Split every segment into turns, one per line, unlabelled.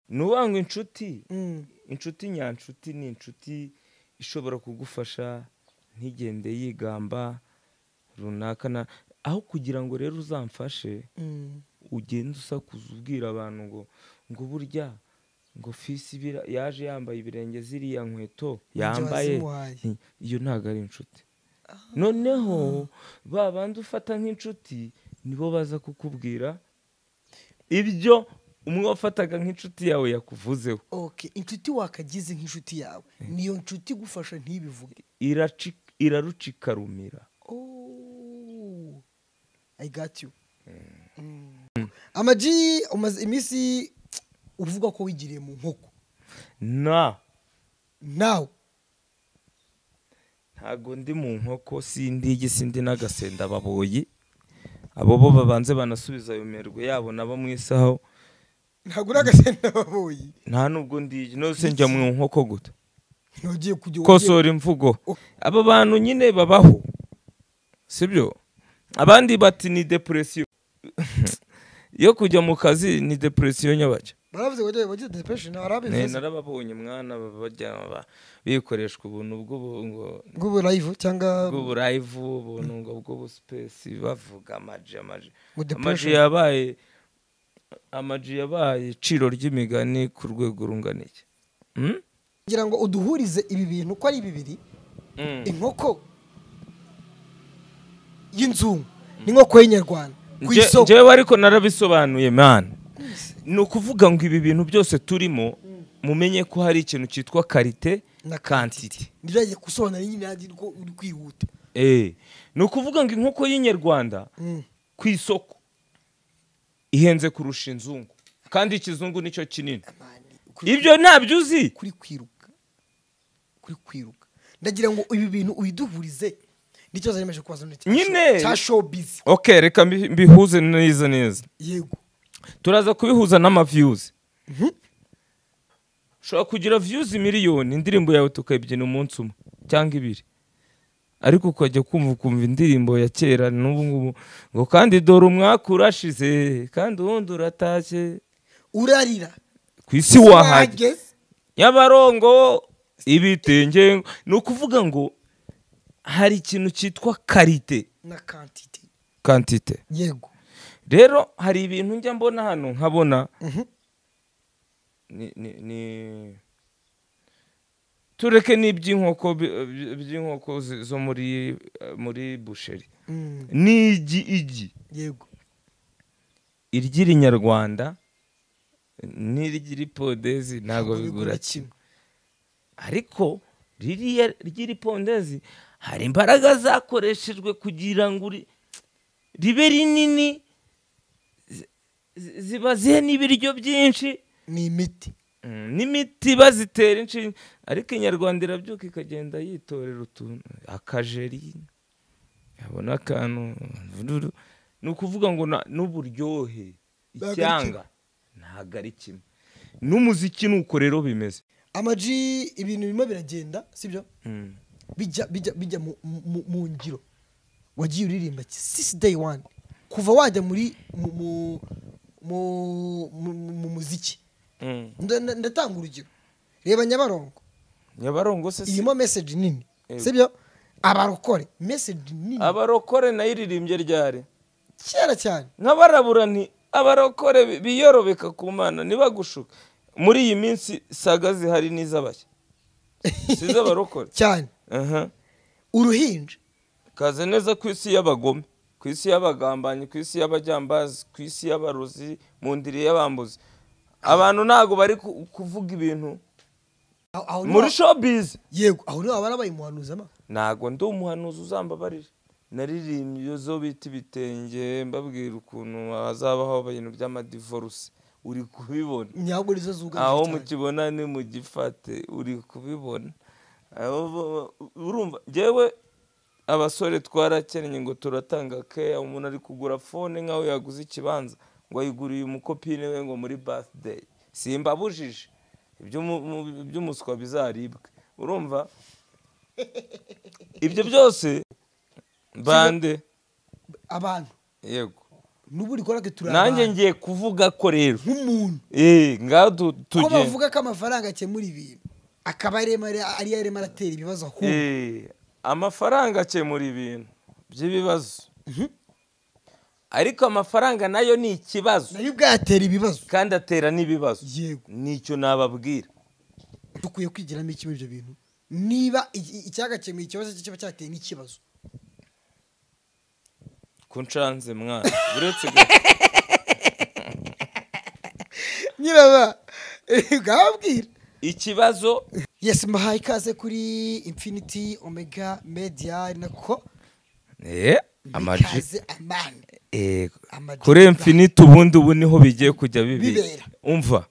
nuba ngo inshuti
Mm.
inshuti nyanshuti ni inshuti ishobora kugufasha ntigende yigamba runaka na aho kugira ngo rero uzamfashe
Mm.
ugenda usakuza ubwira abantu ngo ngo burya ngo fisi bira- yaje yambaye ibirenge ziriya nkweto
Ibyo
yambaye
wazimuhaye.
Nti, iyo ntabwo ari inshuti noneho ba bandi ufata nk'inshuti nibo baza kukubwira ibyo umwe wafataga nk'inshuti yawe yakuvuzeho
Okay, inshuti wakagize nk'inshuti yawe niyo nshuti igufasha ntibivuge
iraci- irarucikarumira
Oh, I got you. Mm. Ama G umaze iminsi uvuga ko wigiriye mu nkoko
na
nawe
ntago ndi mu nkoko sindi igi sindi n'agasenda baboyi abo bo babanze banasubiza ayo merwe yabo nabo mu isaho
ntabwo uri agasenda baboyi
nta nubwo ndigi nose njya mu nkoko guta
ntugiye kujya
kosora imvugo
Oh.
aba bantu nyine babaho sibyo abandi bati ni depresiyo yo kujya mu kazi ni depresiyo nyabajya
baravuze ngo wagiye wagiye depression
Ne,
arabivuze
narababonye mwana baba bajya ba- bikoreshwa ubuntu bw'ubu ngo
bw'ubu live cyangwa
bw'uburayivu ubuntu ngo bw'ubusipesi bavuga amaji amaji
Ngo
amaji
depression.
yabaye amaji yabaye iciro ry'imigani ku rwego rungana iki Hmm?
kugira ngo uduhurize ibi bintu uko ari bibiri
Mm.
inkoko y'inzungu n'inkoko y'inyarwanda ku
Nje-
isoko
njyewe ariko narabisobanuye mani ni ukuvuga ngo ibi bintu byose turimo mumenye ko hari ikintu cyitwa karite
Na
na kantite
ndiragiye gusobanura nyine nanjye ko uri kwihuta
Eh, ni ukuvuga ngo inkoko y'inyarwanda
Mm.
ku isoko ihenze kurusha inzungu kandi ikizungu nicyo kinini
Amani, kuri-
ibyo ntabyo uzi
kuri kwiruka kuri kwiruka ndagira ngo ibi bintu ubiduhurize n'ikibazo nemeje kubaza none cya
Nyine.
show- cya showbiz
ok reka mbi- mbihuze neza neza
yego
turaza kubihuza n'amaviyuzi ushobora kugira viyuzi miliyoni indirimbo yawe tukayibyina umunsi umwe cyangwa ibiri ariko ukajya kumva ukumva indirimbo ya kera n'ubu ngubu ngo kandi dore umwaka urashize kandi uwundi uratashye
urarira
ku isi wahajya nyabarongo ibitenge ni ukuvuga ngo hari ikintu cyitwa karite
na kantite
kantite
yego
rero hari ibintu njya mbona hano nkabona
Mhm.
ni ni ni tureke n'iby'inkoko bi- bi- by'inkoko zi- zo muri eh, muri busheri
Mm,
ni igi igi
yego
iry'irinyarwanda n'iry'iripodezi ntabwo
Ntabwo bigura
bigura kimwe ariko ririya ry'iripondezi hari imbaraga zakoreshejwe kugira ngo uri- ribe rinini zi- zi- zibazihe n'ibiryo byinshi
ni imiti
Mm, n'imiti bazitera inshinge ariko inyarwanda irabyuka ikagenda yitorera utuntu akajeri yabona akantu vururu. ni ukuvuga ngo na- n'uburyohe
ari
icyanga ntabwo ari kimwe n'umuziki ni uko rero bimeze
amaji ibintu birimo biragenda sibyo
Mm.
bijya bijya bijya mu- mu- mu ngiro wagiye uririmba sisi day one kuva wajya muri mu mu- mu- mu- mu muziki
Mm.
Nda- nda- ndatanga urugero reba nyabarongo
nyabarongo se si
irimo message nini
Yego.
sibyo abarokore message nini
abarokore nayo iririmbye ryari
kera cyane
nk'abarabura nti abarokore bi- biyorobeka ku mana ntibagushuke muri iyi minsi saga zihari n'iz'abashya si iz'abarokore
cyane
aha
uruhinja
kaze neza ku isi y'abagome ku isi y'abagambanyi ku isi y'abajyambazi ku isi y'abarozi mu ndiri y'abambuzi abantu ntabwo bari ku- kuvuga ibintu
aho aho niho-
muri showbiz
yego aho niho baba barabaye umuhanuzi ama
ntabwo ndi umuhanuzi uzambabarira naririmbye iyo zo bita ibitenge mbabwira ukuntu hazabaho ibintu by'amadivoruse uri kubibona
nyabwo nizo zugarije
aho
cyane.
mukibona ni mu gifate uri kubibona Aho bo- urumva njyewe abasore twarakennye ngo turatanga keya umuntu ari kugura fone nk'aho yaguze ikibanza ngo ayiguriye umukopine we ngo muri birthday simbabujije ibyo mu- mu- iby'umuswa bizaribwe urumva ibyo byose bande
abantu
yego
n'ubu urikora turabana
nanjye ngiye kuvuga ko rero
nk'umuntu
eee ngaho tu-
ko
tugenda
bavuga ko amafaranga akemura ibintu akaba ariyo arimo aratera ibibazo ahubwo
Eee, amafaranga akemura ibintu by'ibibazo ariko amafaranga nayo ni ikibazo
nayo ubwayatera ibibazo
kandi atera n'ibibazo
yego
nicyo nababwira
dukwiye kwigiramo iki muri ibyo bintu niba iki- icyagakemuye ikibazo cye kiba cyateye n'ikibazo
ko nshanze mwana uretse gato
nyiraba bwabwira
ikibazo
yesi mbahaye ikaze kuri infiniti omega media ari nako
eee amaji
ikaze amani
Eh,
Ama-
kuri infinite ubundi ubu niho bigiye kujya bibera
Bibera.
umva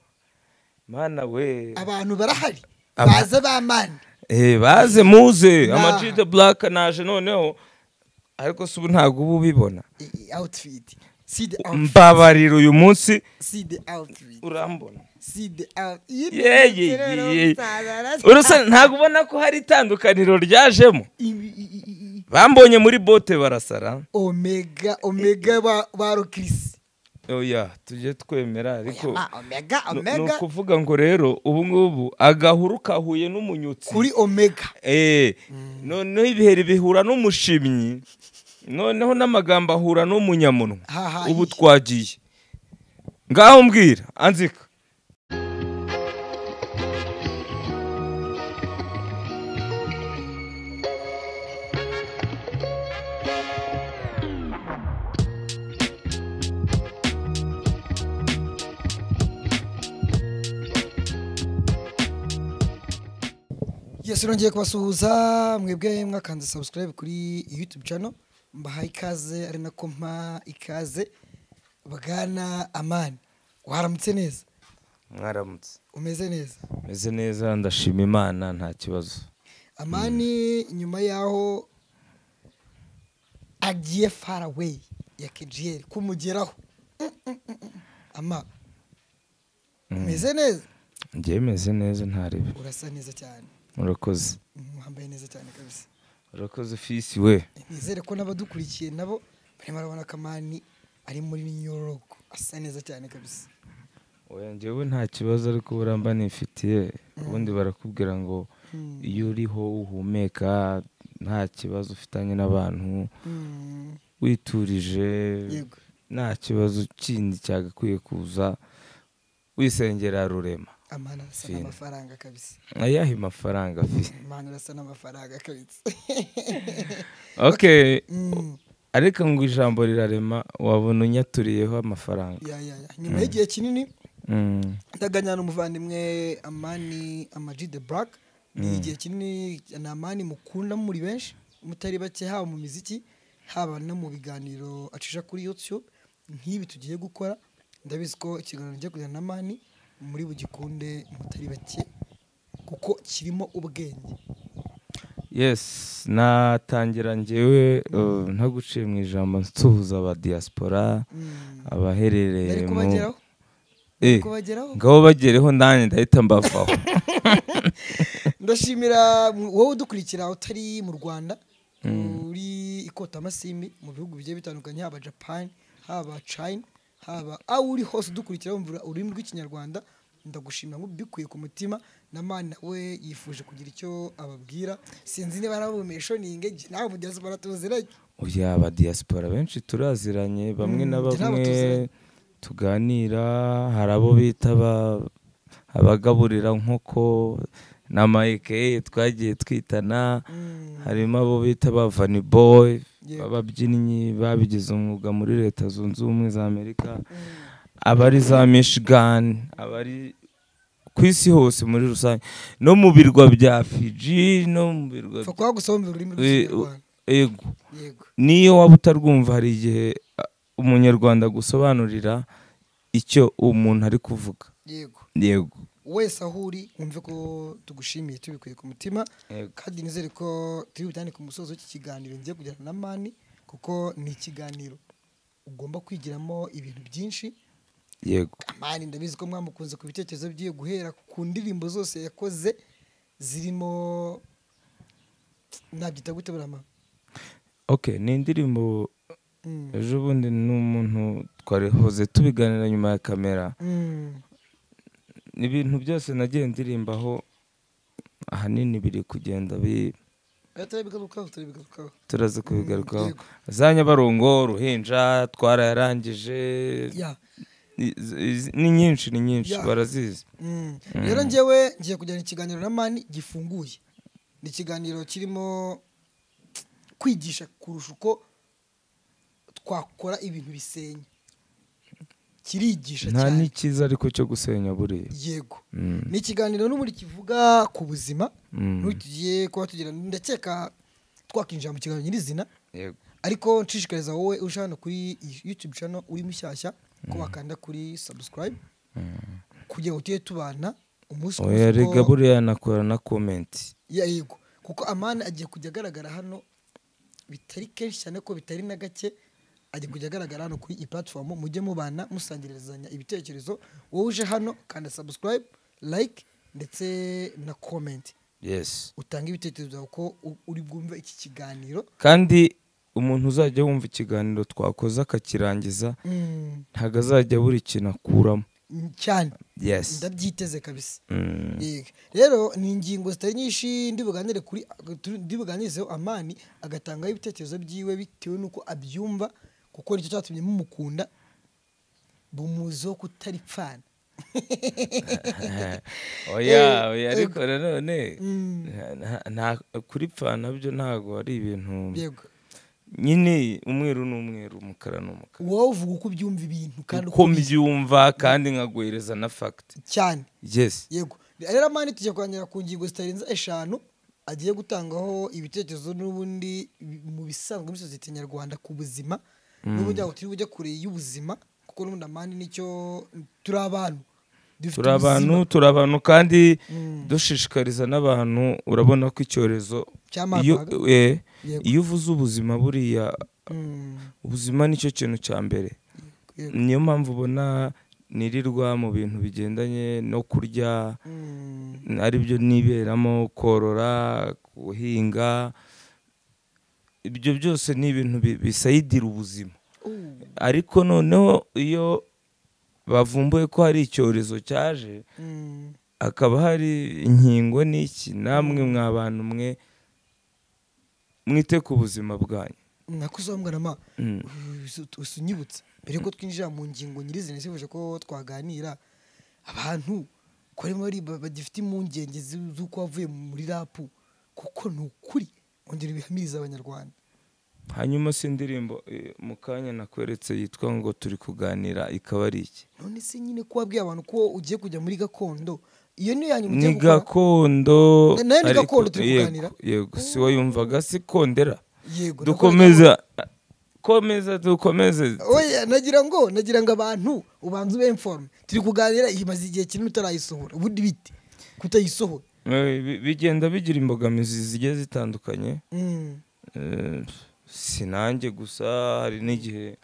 mana we
abantu barahari
Aba-
baze b'amani
Eh, baze muze
Nah.
ama de black naje noneho ariko si ubu ntabwo uba ubibona
awutifiti si de
mbabarira uyu munsi
si de awutifiti
urambona
si de
Ye, ye, ye. urusa ntabwo ubona ko hari itandukaniro ryajemo bambonye muri bote barasara
omega omega ba ba rokirisi
oya tujye twemera ariko
Ma, omega
ni- ni
omega
ukuvuga ngo rero ubu ngubu agahuru kahuye n'umunyutsi
kuri omega
Eh, noneho ibiheri bihura n'umushimyi noneho n'amagambo ahura n'umunyamunwa
Haha,
ubu
iyi.
twagiye ngaho mbwira anzika
yesu nongeye kubasuhuza mwebwe mwakanze subscribe kuri youtube channel mbaha ikaze ari nako mpa ikaze bwana amani waramutse neza
mwaramutse
umeze neza
meze neza ndashima imana nta kibazo
amani nyuma yaho agiye far away ya kejiyeri kumugeraho Mm, mm, mm, mm. ama umeze neza
ngewe meze neza ntarebe
urasa neza cyane
murakoze
Mm, wambaye neza cyane kabisa
murakoze fisi we
nizere ko n'abadukurikiye nabo barimo barabona kamani ari muri nyorogo asa neza cyane kabisa
oya ngewe nta kibazo ariko buramba nifitiye ubundi barakubwira ngo
Mm.
iyo uriho uhumeka nta kibazo ufitanye n'abantu
Mm,
witurije
yego
nta kibazo kindi cyagakwiye kuza wisengera rurema
amani arasa
Fine.
n'amafaranga kabisa
ayahe mafaranga afite
amani arasa n'amafaranga kabisa
okay
Mm,
ariko ngo ijambo rirarema wabona unyaturiyeho amafaranga
ya, ya, ya. nyuma y'igihe kinini
Mm.
ndaganya n'umuvandimwe amani amaji de black ni igihe kinini ni amani mukunda muri benshi mutari bake haba mu miziki haba no mu biganiro acisha kuri youtube nk'ibi tugiye gukora ndabizi ko ikiganiro kijya kujyana na amani muri bugikunde mutari bake kuko kirimo ubwenge
yes natangira ngewe uh, ntaguciye mu ijambo nsuhuza aba diaspora
Mm.
abaherereye
bari
mu
kubageraho
Eh,
kubageraho
ngabo bagereho nanjye ndahita mbavaho
ndashimira mu- wowe udukurikira utari mu rwanda uri ikotamashini mu bihugu bigiye bitandukanye haba japani haba china haba aho uri hose udukurikira wumva ururimi rw'ikinyarwanda ndagushimira nk'ubikwiye ku mutima na mani nawe yifuje kugira icyo ababwira sinzi niba arabumeshoninge nawe mugezi baratuziranye
uya aba diaspora benshi turaziranye bamwe
Mm,
na
njye nabo
bamwe
tuziranye.
tuganira hari abo bita aba- abagaburira nkoko na mayike twagiye twitana harimo abo bita ba vani boy
Yego.
b'ababyinnyi babigize umwuga muri leta zunze ubumwe za amerika abari za michigan abari ku isi hose muri rusange no mu birwa bya fiji no mu birwa
pfa kuba gusa wumva ururimi
Eh,
rw'ikinyarwanda
yego
yego
n'iyo waba utarwumva hari igihe a, umunyarwanda agusobanurira icyo umuntu ari kuvuga
yego
yego
wese aho uri wumve ko tugushimiye tubikuye ku mutima
Yego.
kandi nizere ko turi butane ku musozo w'iki kiganiro ngiye kujyana na mani kuko ni ikiganiro ugomba kwigiramo ibintu byinshi
yego
amani ndabizi ko mwamukunze ku bitekerezo by'iyo guhera ku ndirimbo zose yakoze zirimo nabyita gute burama
ok ni indirimbo ejo bundi ni umuntu twarihoze tubiganira nyuma ya kamera
Mm.
ibintu byose nagiye ndirimbaho ahanini biri kugenda bi-
Eh, turabigarukaho turabigarukaho
turaza kubigarukaho
yego.
za nyabarongo uruhinja twarayarangije
ya
Izi- izi- ni nyinshi ni nyinshi
Ya.
barazizi
Mm. rero njyewe ngiye kujyana ikiganiro na mani gifunguye ni ikiganiro kirimo kwigisha kurusha uko twakora ibintu bisenya kirigisha
nta
cyane
n'ikiza ariko cyo gusenya buriya
yego
Mm.
ni ikiganiro n'ubundi kivuga ku buzima
Mm.
n'ubu tugiye kuba tugira ndakeka twakinjira mu kiganiro nyirizina
Yego.
ariko nshishikariza wowe uje hano kuri iyi youtube channel uri mushyashya ko wakanda kuri subscribe kugira ngo tujye tubana umunsi ku
oya
munsi
rega
uko-
buriya nakora na komenti
ya yego kuko amani agiye kujya agaragara hano bitari kenshi cyane ko bitari na gake agiye kujya agaragara hano kuri iyi platform mujye mubana musangirizanya ibitekerezo wowe uje hano kanda subscribe like ndetse na comment
yesi
utange ibitekerezo byawe ko u- uri bwumve iki kiganiro
kandi umuntu uzajya wumva ikiganiro twakoze akakirangiza
Mm,
ntabwo azajya buri kintu akuramo
cyane
yesi
ndabyiteze kabisa
Mm.
Yego. rero ni ingingo zitari nyinshi ndibuganire kuri turi- ndibuganizeho amani agatangaho ibitekerezo byiwe bitewe n'uko abyumva kuko nicyo cyatumye mumukunda bumuziho kutari pfana
oya oya
Eh,
ariko nanone
Mm.
nta- nta- kuri pfana byo ntabwo ari ibintu
yego
nyine umweru ni umweru umukara ni umukara
wowe uvuga uko ubyumva ibintu kandi uko
uko mbyumva kandi nkaguhereza na fagiti
cyane
yesi
yego rero amani tujya kuganira ku ngingo zitarenze eshanu agiye gutangaho ibitekerezo n'ubundi bi- mu bisanzwe muri sosiyete nyarwanda ku buzima n'ubundi ntabwo turi bujye kure y'ubuzima kuko n'ubundi amani nicyo turi abantu dufite
turi abantu
ubuzima.
turi abantu kandi
Mm.
dushishikariza n'abantu urabona ko icyorezo
Cy'amaga.
iyo eh,
Yego.
iyo uvuze ubuzima buriya
Mm,
ubuzima nicyo kintu cya mbere
yego.
niyo mpamvu ubona nirirwa mu bintu bigendanye no kurya
Mm,
aribyo niberamo korora guhinga ibyo byose ni ibintu bi- bisayidira ubuzima
uh,
ariko noneho iyo bavumbuye ko hari icyorezo cyaje
mm,
hakaba hari inkingo n'iki namwe mwa bantu mwe mwite ku buzima bwanyu
nakuzaho mwana ma
Mm.
usu- usunyibutsa mbere yuko twinjira mu ngingo nyirizina sifuje ko twaganira abantu ko barimo bari- ba- bagifite impungenge z'u- z'uko wavuye muri rapu kuko ni ukuri ongera ibihamiriza abanyarwanda
hanyuma si indirimbo eh, mu kanya nakweretse yitwa ngo turi kuganira ikaba ari iki
none se nyine ko wabwiye abantu ko ugiye kujya muri gakondo iyo niyo yanyu
ni
mugiye gukora
gakondo
Na- nayo ni
ariko-
gakondo turi
yego,
kuganira?
yego si wayumvaga si kondera
yego
dukomeza komeza dukomeze
oya nagira ngo nagira ngo abantu ubanze ube informe turi kuganira imaze igihe kinini utarayisohora ubundi bite kutayisohora
Eh, bi- bigenda bigira imbogamizi zigiye zitandukanye
Mm.
Eh, si nanjye gusa hari n'igihe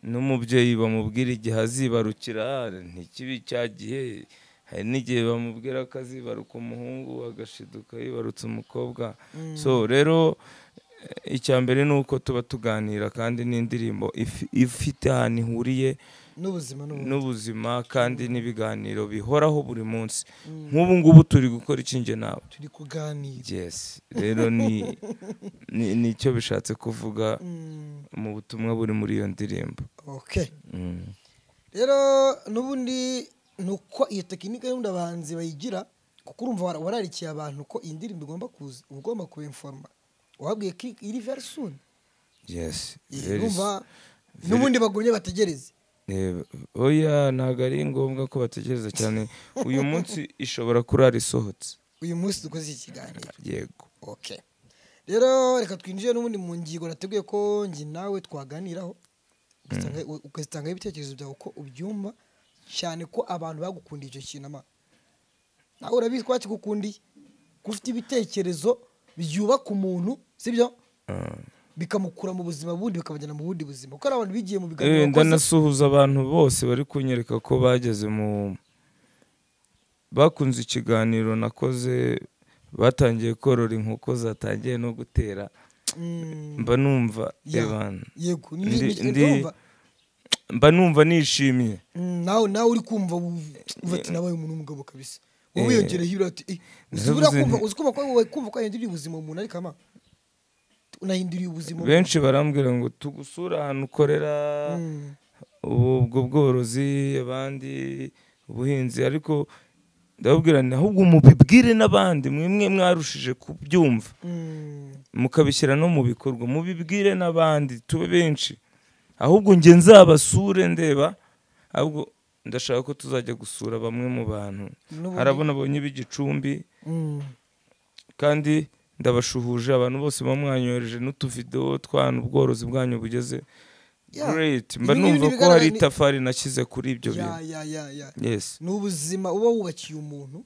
n'umubyeyi bamubwira igihe azibarukira ntikibi cya gihe hari n'igihe bamubwira ko azibaruka umuhungu agashiduka yibarutse umukobwa so rero eh, icya mbere ni uko tuba tuganira kandi n'indirimbo ifi- ifite ahantu ihuriye
n'ubuzima n'ubundi
n'ubuzima kandi n'ibiganiro bihoraho buri munsi nk'ubu ngubu turi gukora ikinge nawe
turi kuganira
yes rero ni ni- ni icyo bishatse kuvuga
Mm.
mu butumwa buri muri iyo ndirimbo
okay
Mm.
rero n'ubundi ni uko iyo tekinike y'ubundi abahanzi bayigira kuko urumva wara- wararikiye abantu ko iyi ndirimbo igomba kuza uba ugomba kubiforoma wabwiye ko iri- iri very soon
yes very
urumva n'ubundi bagumye bategereze
Eh, oya ntabwo ari ngombwa ko bategereza cyane uyu munsi ishobora kurara isohotse
uyu munsi dukoze iki kiganiro
yego
okay rero reka twinjire n'ubundi mu ngingo nateguye ko njye nawe twaganiraho ugasanga- ugatangaho ibitekerezo byawe uko ubyumva cyane ko abantu bagukundiye icyo kintu ama nawe urabizi ko bakigukundiye ko ufite ibitekerezo byubaka umuntu sibyo bikamukura mu buzima bundi bikamujyana mu bundi buzima kuko hari abantu bigiye mu biganiro
Eh,
bakoze-
ndanasuhuza abantu bose bari kunyereka ko bageze mu bakunze ikiganiro nakoze batangiye korora inkoko zatangiye no gutera mba numva
Ya.
ebana
yego ni-
Ndi-
ni-
ndi-
ndumva.
mba numva nishimiye
Mm, nawe nawe uri kumva uv- uva ati nabaye umuntu w'umugabo kabisa wowe
Eh.
wiyongereye iyo ati "Eh, uzi
Naravuze
buriya kumva
nti-
uzi kumva ko wowe- kumva ko yahinduriye ubuzima umuntu ariko ama unahinduriye ubuzima
benshi barambwira ngo tugusura ahantu ukorera
Mm,
ubu ubwo bworozi abandi ubuhinzi ariko ndababwira nti ahubwo mubibwire n'abandi mwimwe mwarushije kubyumva
mm,
mukabishyira no mu bikorwa mubibwire n'abandi tube benshi ahubwo njye nzabasure ndeba ahubwo ndashaka ko tuzajya gusura bamwe mu bantu
n'ubundi-
harabona abonye b'igicumbi
Mm,
kandi ndabashuhuje abantu bose bamwanyohereje n'utuvidewo twanyu ubworozi bwanyu bugeze
Ya.
great mba
Ibi ngibi
numva ko
bigaragara
hari
ni-
itafari nashyize kuri ibyo
ya
bintu
ya ya ya
yes
ni ubuzima uba wubakiye umuntu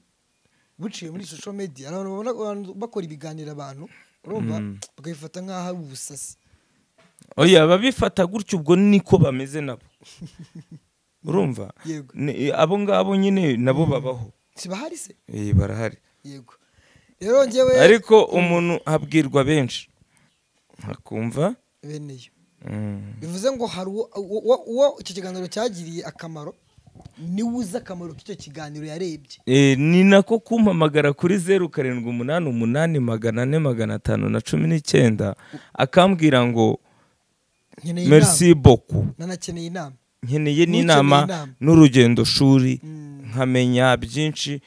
buciye muri social media hari abantu babona abantu bakora ibiganiro abantu urumva bakabifata nk'aho ari ubusasi
oya ababifata gutyo ubwo niko bameze nabo urumva
yego
Ni- abo ngabo nyine nabo babaho
sibahari se
Eh, barahari
yego rero njyewe
ariko umuntu abwirwa benshi akumva
bene yo
mm,
bivuze ngo hari uwo- uwo uwo icyo kiganiro cyagiriye akamaro niwe uzi akamaro k'icyo kiganiro yarebye
eh, ni nako kumpamagara kuri zeru karindwi umunani umunani magana ane magana atanu na cumi n'icyenda akambwira ngo
nkeneye inama
merci beaucoup
nanakeneye inama
nkeneye
N'ukeneye
n'inama
inama.
n'urugendo shuri
Mm.
nkamenya byinshi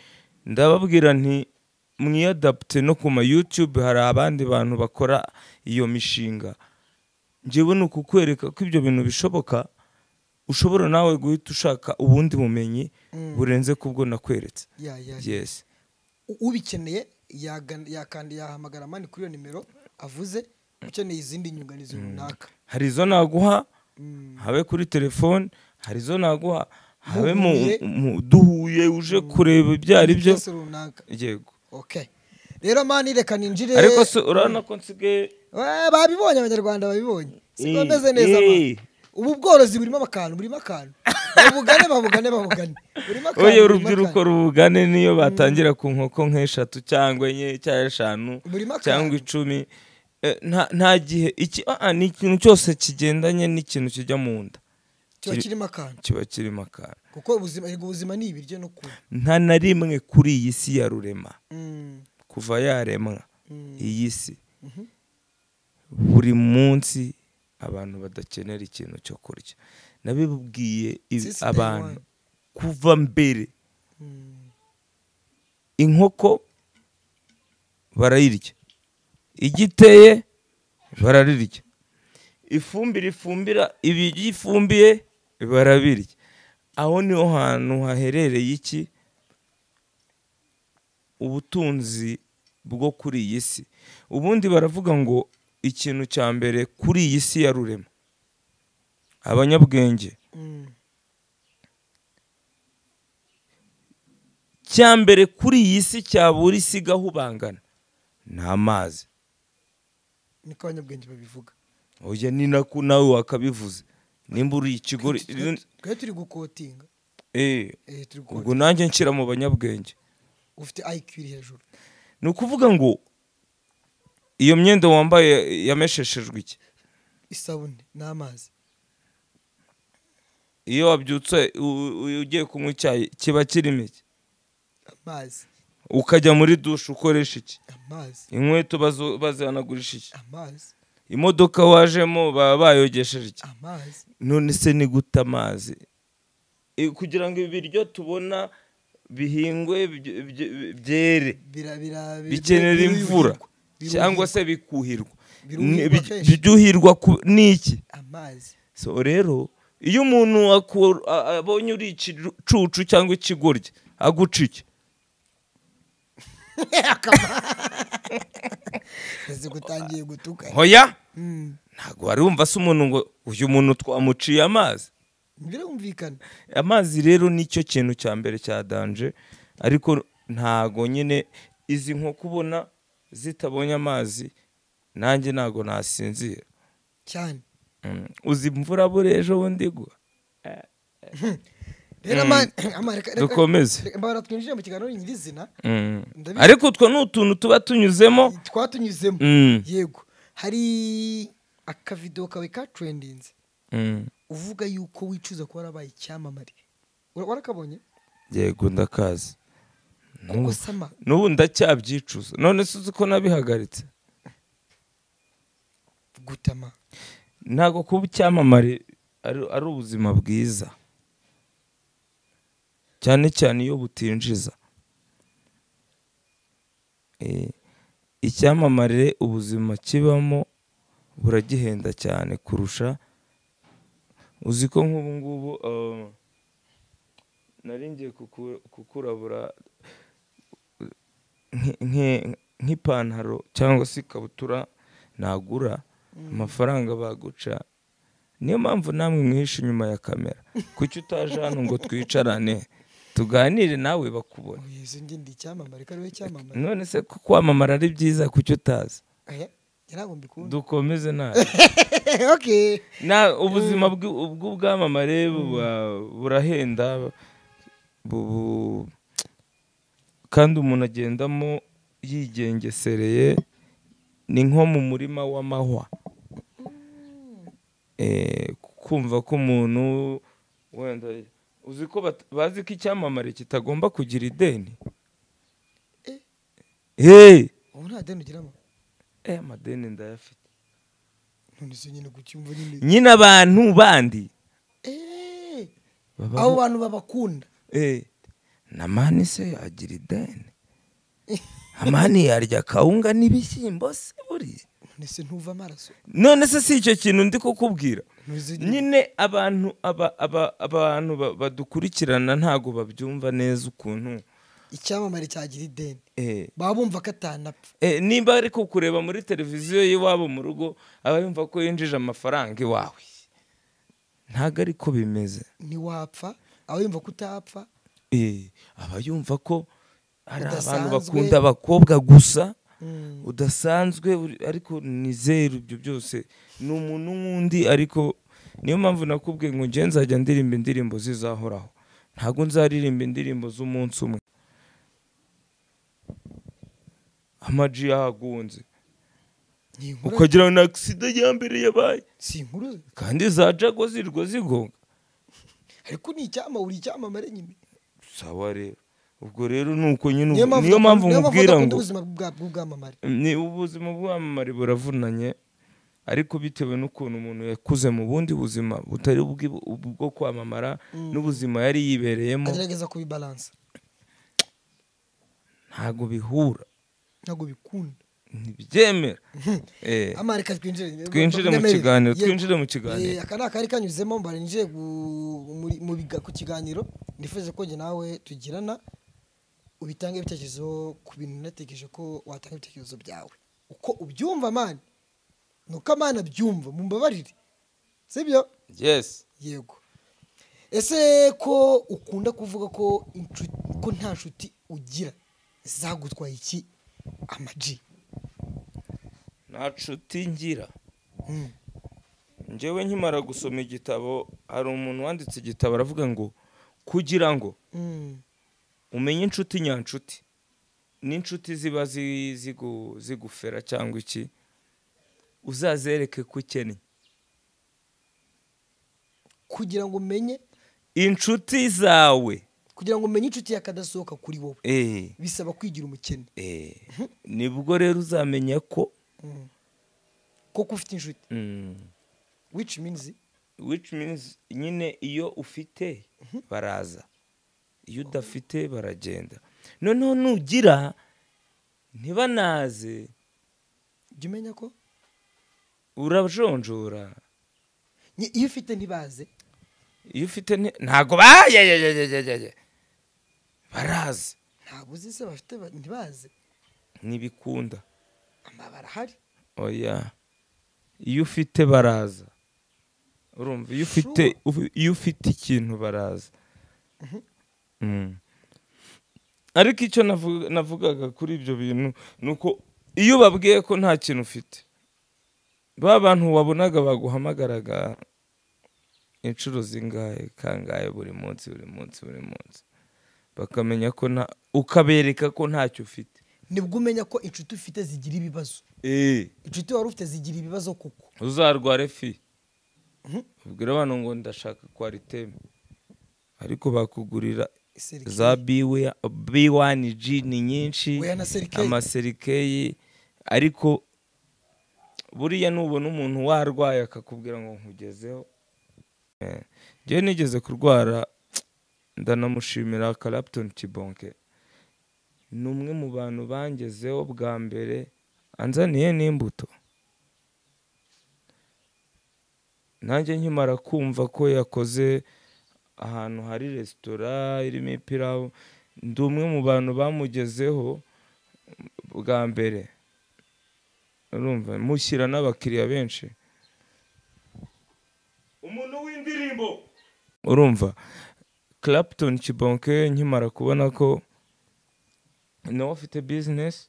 ndababwira nti mwiyadapute no ku ma YouTube hari abandi bantu bakora iyo mishinga njyewe ni ukukwereka ko ibyo bintu bishoboka ushobora nawe guhita ushaka ubundi bumenyi
Mm.
burenze ku bwo nakweretse
ya ya ya.
yes
U- ubikeneye yagana- yakanda yahamagara mani kuri iyo nimero avuze ukeneye izindi nyunganizi runaka
hari izo naguha
Mm.
habe kuri telefone hari izo naguha habe mu,
Muhuye.
mu duhuye uje kureba ibyo ari byo
byose runaka
yego
okay rero mani reka ninjire
ariko se urabona ko nsigaye
Eh, babibonye abanyarwanda babibonye siko bameze neza
Eh,
ma
eh.
ubu bworozi burimo akantu burimo akantu babugane babugane babugane burimo akantu
oye
burimo
urubyiruko
akantu.
rubugane niyo batangira ku nkoko nk'eshatu cyangwa enye cyangwa eshanu
burimo
cyangwa
akantu
icumi Eh, nta- nta gihe iki ah, ah, ni ikintu cyose kigendanye n'ikintu kijya mu nda
kiba
kiri-
kirimo akantu
kiba kirimo akantu
kuko ubuzima erega ubuzima ni ibiryo no kunywa
nta na rimwe kuri iyi si ya rurema
Mm,
kuva yaremwa
mm,
iyi si
mhm.
buri munsi abantu badakenera ikintu cyo kurya nabibwiye ibi-
Since day
abantu
one.
kuva mbere
Mm,
inkoko barayirya igiteye bararirya ifumbire ifumbira ibi yifumbiye barabirya aho niho hantu haherereye iki ubutunzi bwo kuri iyi si ubundi baravuga ngo ikintu cya mbere kuri iyi si ya rurema abanyabwenge
mm,
cya mbere kuri iyi si cyabura isi igahubangana ni amazi
niko abanyabwenge babivuga
oya ni nako nawe wakabivuze nimba uri ikigo
Twe- twe turi gukotinga
Eh,
eh, turi
ubwo
gukotinga
nanjye nshyira mu banyabwenge
ufite IQ iri hejuru
ni ukuvuga ngo iyo myenda wambaye yamesheshejwe iki
isabune n'amazi
iyo wabyutse u- u- ugiye kunywa icyayi kiba kirimo iki
amazi
ukajya muri dushe ukoresha iki
amazi
inkweto bazo- bazihanagurisha iki
amazi
imodoka wajemo baba bayogesheje iki
amazi
none se ni gute amazi Eh, kugira ngo ibiryo tubona bihingwe bye- bye- byere
Bira- bira- bira-
bikenera
biruhirwa.
imvura
Biruhirwa.
cyangwa se bikuhirwa
Biruhirwa
Ni- bij-
kenshi.
byuhirwa ku- n'iki
amazi
so rero iyo umuntu aku- a- abonye uri igicucu cyangwa ikigoryi aguca iki
ese gutangiye gutuka
hoya
Mm,
ntabwo wari wumva se umuntu ngo uyu muntu twamuciye amazi
birumvikana
amazi rero nicyo kintu cya mbere cya danje ariko ntago nyine izi nkoko ubona zitabonye amazi nanjye ntago nasinzira
cyane
Mm. uzi imvura buriya ejo bundi igwa
rero ama- ama- reka- reka-
dukomeze
reka- mbabara twinjire mu kiganiro nyirizina
Mm.
Ndabizi.
ariko utwo ni utuntu tuba tunyuzemo
twatunyuzemo
Mm.
yego hari akavido kawe ka trendinze uvuga yuko wicuza kuba warabaye icyamamare Wa- warakabonye
yego ndakazi
kuko sama
n'ubu ndacyabyicuza none se uzi ko nabihagaritse
gutama
ntabwo kuba icyamamare ari ari ubuzima bwiza cyane cyane iyo butinjiza Eh, icyamamare ubuzima kibamo buragihenda cyane kurusha uzi ko nk'ubu ngubu eh, nari ngiye kuku- kukurabura nk- nk- nk'ipantaro cyangwa se ikabutura nagura amafaranga baguca niyo mpamvu namwe mwihishe inyuma ya kamera kuki utaje hano ngo twicarane tuganire nawe bakubone
yezu njye ndi icyamamare ko ari wowe cyamamare
none se ko kwamamara ari byiza kuki utazi
aya ntabwo mbikunda
dukomeze nawe
okay
na ubuzima bw'u- bw'ubwamamare buba- burahenda bubu kandi umuntu agendamo yigengesereye ni nko mu murima w'amahwa Eh, kumva ko umuntu wenda uzi ko bat- bazi ko icyamamare kitagomba kugira ideni hey!
ubu nta deni ugiramo
eh, amadeni ndayafite
none se nyine kucyumva nyine
nyine abantu bandi
Eh,
babaho-
abo bantu babakunda
Eh, na mani se yagira ideni amani yarya akawunga n'ibishyimbo se buriya
none se ntuva amaraso
none se si icyo kintu ndi kukubwira
Ntuzi nyine-
nyine abantu aba- aba- abantu ba- badukurikirana ntabwo babyumva neza ukuntu
icyamamare cyagira ideni
Eh,
baba bumva ko atanapfa
eh, nimba ari kukureba muri televiziyo y'iwabo mu rugo aba yumva ko yinjije amafaranga iwawe ntabwo ari ko bimeze
ntiwapfa aba yumva ko utapfa
Eh, aba yumva ko hari abantu
Udasanzwe.
bakunda abakobwa gusa
Mm.
udasanzwe uri- ariko ni zeru ibyo byose ni umuntu nk'undi ariko niyo mpamvu nakubwiye ngo njye nzajya ndirimba indirimbo zizahoraho ntabwo nzaririmba indirimbo z'umunsi umwe amaji yahagunze
Ni inkuru
ukagira ngo ni agisida ya mbere yabaye
si inkuru
kandi za jago zirwa zigonga
ariko ni icyamamare uri icyamamare nyine
sawa rero ubwo rero ni uko nyine
Niyo
ubu- niyo
mpamvu udakunda-
mpamvu
niyo mpamvu
nkubwira
udakunda
ngo
ubuzima bwa- bw'ubwamamare
ni ubuzima bw'amamare buravunanye ariko bitewe n'ukuntu umuntu yakuze mu bundi buzima butari ubw'i- ubwo kwamamara n'ubuzima yari yibereyemo
agerageza kubibalansa
ntabwo bihura
ntabwo bikunda
ntibyemera Eh,
amare ka twinjire
twinjire mu
Nyemerere.
kiganiro
Yego.
twinjire mu
Eh,
kiganiro
aka ni akari kanyuzemo mbara ninjiye gu- muri- mu biga- ku kiganiro nifuje ko njye nawe tugirana ubitange ibitekerezo ku bintu natekereje ko watanga ibitekerezo byawe uko ubyumva mani ni uko amani abyumva mumbabarire sibyo
yes
yego ese ko ukunda kuvuga ko inshu- ko nta nshuti ugira zagutwaye iki amaji
nta nshuti ngira
Mm.
njyewe nkimara gusoma igitabo hari umuntu wanditse igitabo aravuga ngo kugira ngo
Mm.
umenye inshuti nyanshuti n'inshuti ziba zi- zigu- zigufera cyangwa iki uzazereke ko ukennye
kugira ngo umenye
inshuti zawe
kugira ngo umenye inshuti yakadasohoka kuri wowe
eh,
bisaba kwigira umukene
eh, nibwo rero uzamenya ko
koko ufite inshuti
mm,
which means
which means nyine iyo ufite baraza iyo udafite baragenda noneho nugira ntibanaze
jya umenya ko
urajonjora
Nye- iyo ufite ntibaze
iyo ufite nti- ntago bayayayayayaya barazi
ntabwo uzi se bafite ba- ntibaze
ntibikunda
amabara ahari
oya iyo ufite baraza urumva iyo ufite ufi- iyo ufite ikintu baraza Mm. ariko icyo navuga- navugaga kuri ibyo bintu ni uko iyo ubabwiye ko nta kintu ufite ba bantu wabonaga baguhamagaraga inshuro zingahe kangahe buri munsi buri munsi buri munsi bakamenya ko nta ukabereka ko ntacyo ufite
nibwo umenya ko inshuti ufite zigira ibibazo
eee
inshuti wari ufite zigira ibibazo kuko
uzarware fi ubwira abantu ngo ndashaka kwariteme ariko bakugurira
Serikeyi.
za biwe- B1 G ni nyinshi
Oya na serikeyi.
amaserikeyi ariko buriya nubona umuntu warwaye akakubwira ngo nkugezeho Eh, njyewe nigeze kurwara ndanamushimira Clapton Kibonke ni umwe mu bantu bangezeho bwa mbere anzaniye n'imbuto nanjye nkimara kumva ko yakoze ahantu hari resitora irimo ipirawu ndi umwe mu bantu bamugezeho bwa mbere urumva mushyira n'abakiriya benshi umuntu w'indirimbo urumva Clapton Kibonke nkimara kubona ko nawe afite bizinesi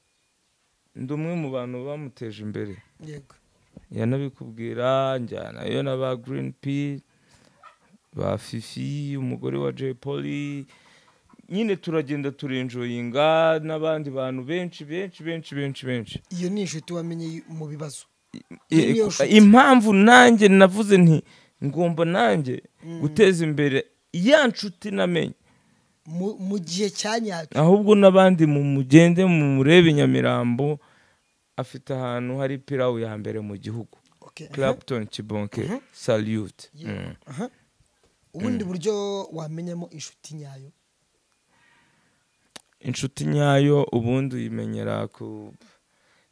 ndi umwe mu bantu bamuteje imbere
yego
yanabikubwira njyanayo na ba girini pi ba fifi umugore wa jay poli nyine turagenda turenjoyinga n'abandi bantu benshi benshi benshi benshi benshi
iyo ni inshuti wamenye mu bibazo
I-
Niyo nshuti.
impamvu nanjye navuze nti ngomba nanjye guteza imbere ya nshuti namenye
Mu- mu gihe cya nyacyo
ahubwo n'abandi mu mugende mu murebe nyamirambo afite ahantu hari pirawu ya mbere mu gihugu
Okay, aha.
clapton kibonke salute
Yego,
Mm.
aha. ubundi buryo wamenyamo inshuti nyayo
inshuti nyayo ubundi uyimenyera ku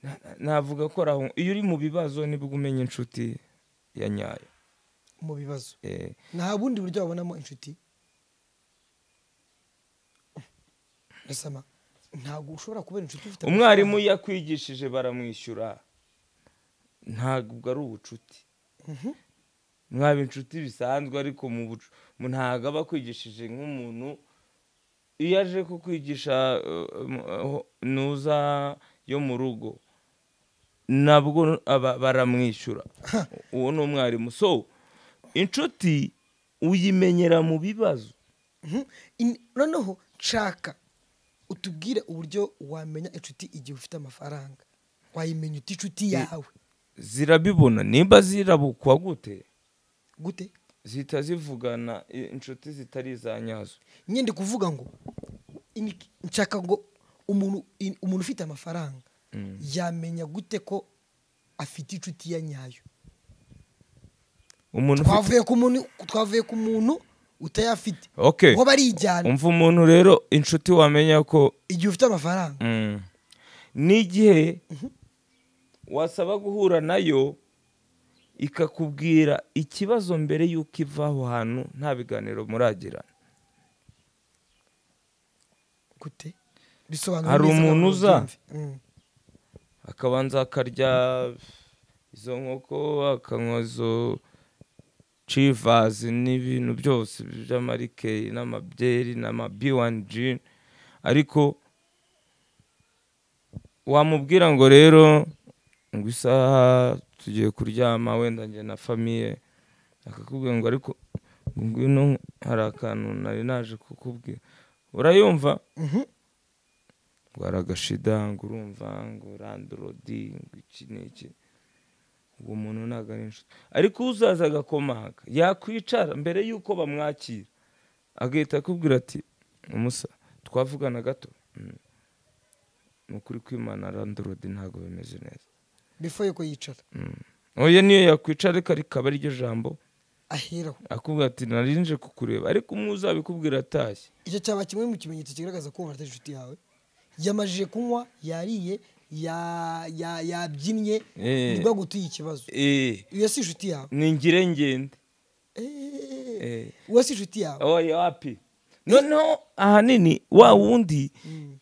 na- na- navuga ko ari aho iyo uri mu bibazo nibwo umenya inshuti ya nyayo
mu bibazo
Eh,
nta bundi buryo wabonamo inshuti gasama ntabwo ushobora kubera inshuti ufite
umwarimu iyo akwigishije baramwishyura ntabwo ari ubucuti
Mhm.
mwaba inshuti bisanzwe ariko mu bucu- mu- ntabwo aba akwigishije nk'umuntu iyo aje kukwigisha eh, m- eh, ntuza yo mu rugo nabwo aba- baramwishyura uwo ni umwarimu so inshuti uyimenyera mu bibazo
Mhm. In- noneho nshaka utubwire uburyo wamenya inshuti igihe ufite amafaranga wayimenya uti inshuti yawe
zirabibona nimba zirabukwa gute
gute
zihita zivugana eh, inshuti zitari iza nyazo
nyende kuvuga ngo ini- nshaka ngo umuntu in- umuntu ufite amafaranga yamenya gute ko afite inshuti ya nyayo
umuntu ufite
twavuye ku muntu twavuye ku muntu utayafite
Okay.
ngo barijyana
umva umuntu rero inshuti wamenya ko
igihe ufite amafaranga
Mm. n'igihe wasaba guhura nayo ikakubwira ikibazo mbere y'uko iva aho hantu nta biganiro muragirana
gute bisobanura
Hari
neza
umuntu
ngo
uza?
ubyumve. Mm.
akabanza akarya izo nkoko akanywa izo civazi n'ibintu byose by'amarikeyi n'amabyeri n'amabiwanji ariko wamubwira ngo rero ngo isaha tugiye kuryama wenda njye na famiye akakubwira ngo ariko ngwino hari akantu nari naje kukubwira urayumva
Mhm.
ngo hari agashida ngo urumva ngo randorodi ngo iki n'iki uwo muntu ntabwo ari inshuti ariko uzaza agakomanga yakwicara mbere y'uko bamwakira agahita akubwira ati umusa twavugana gato Mm. ni ukuri kwimana randorodi ntabwo bimeze neza
before yuko yicara
Mm. oya niyo yakwicara ariko rikaba ariryo jambo
aheraho
akubwira ati narinje kukureba ariko umwe uzabikubwira atashye
icyo cyaba kimwe mu kimenyetso kigaragaza ko wumva inshuti yawe yamajije kunywa yariye ya- ya- yabyinnye
Eh.
nibwo agutuye ikibazo
Eh,
iyo si inshuti yawe
ni ngire ngende
Eh.
Eh.
uwo si inshuti yawe
oya wapi noneho ahanini wa wundi
Mm.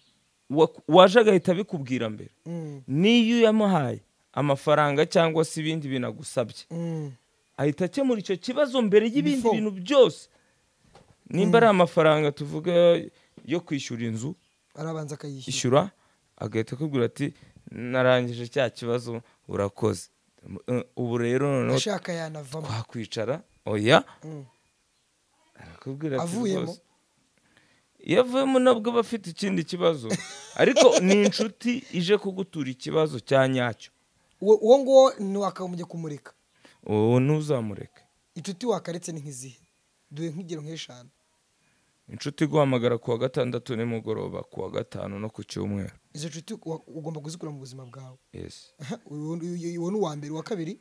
wa- waje agahita abikubwira mbere
Mm.
niyo uyamuhaye amafaranga cyangwa se ibindi bintu agusabye
Mm.
ahita akemura icyo kibazo mbere y'ibindi
Before.
bintu byose nimba ari amafaranga tuvuga yo kwishyura inzu
arabanza akayishyura
ishyura agahita akubwira ati narangije cya kibazo urakoze Eh, ubu rero noneho
ashaka yanavamo
twakwicara oya
Mm.
arakubwira ati
Avuyemo.
rwose iyo avuyemo nabwo aba afite ikindi kibazo ariko ni inshuti ije kugutura ikibazo cya nyacyo
uwo uwo nguwo ntiwakamujya kumurika
uwo ntuzamureke
inshuti wakaretse ni nk'izihe duhe nk'ingero nk'eshanu
inshuti iguhamagara ku wa gatandatu nimugoroba ku wa gatanu no ku cyumweru
izo nshuti wa- ugomba kuzikura mu buzima bwawe
yesi
Aha, uyu uyu- uyu ni uwa mbere uwa kabiri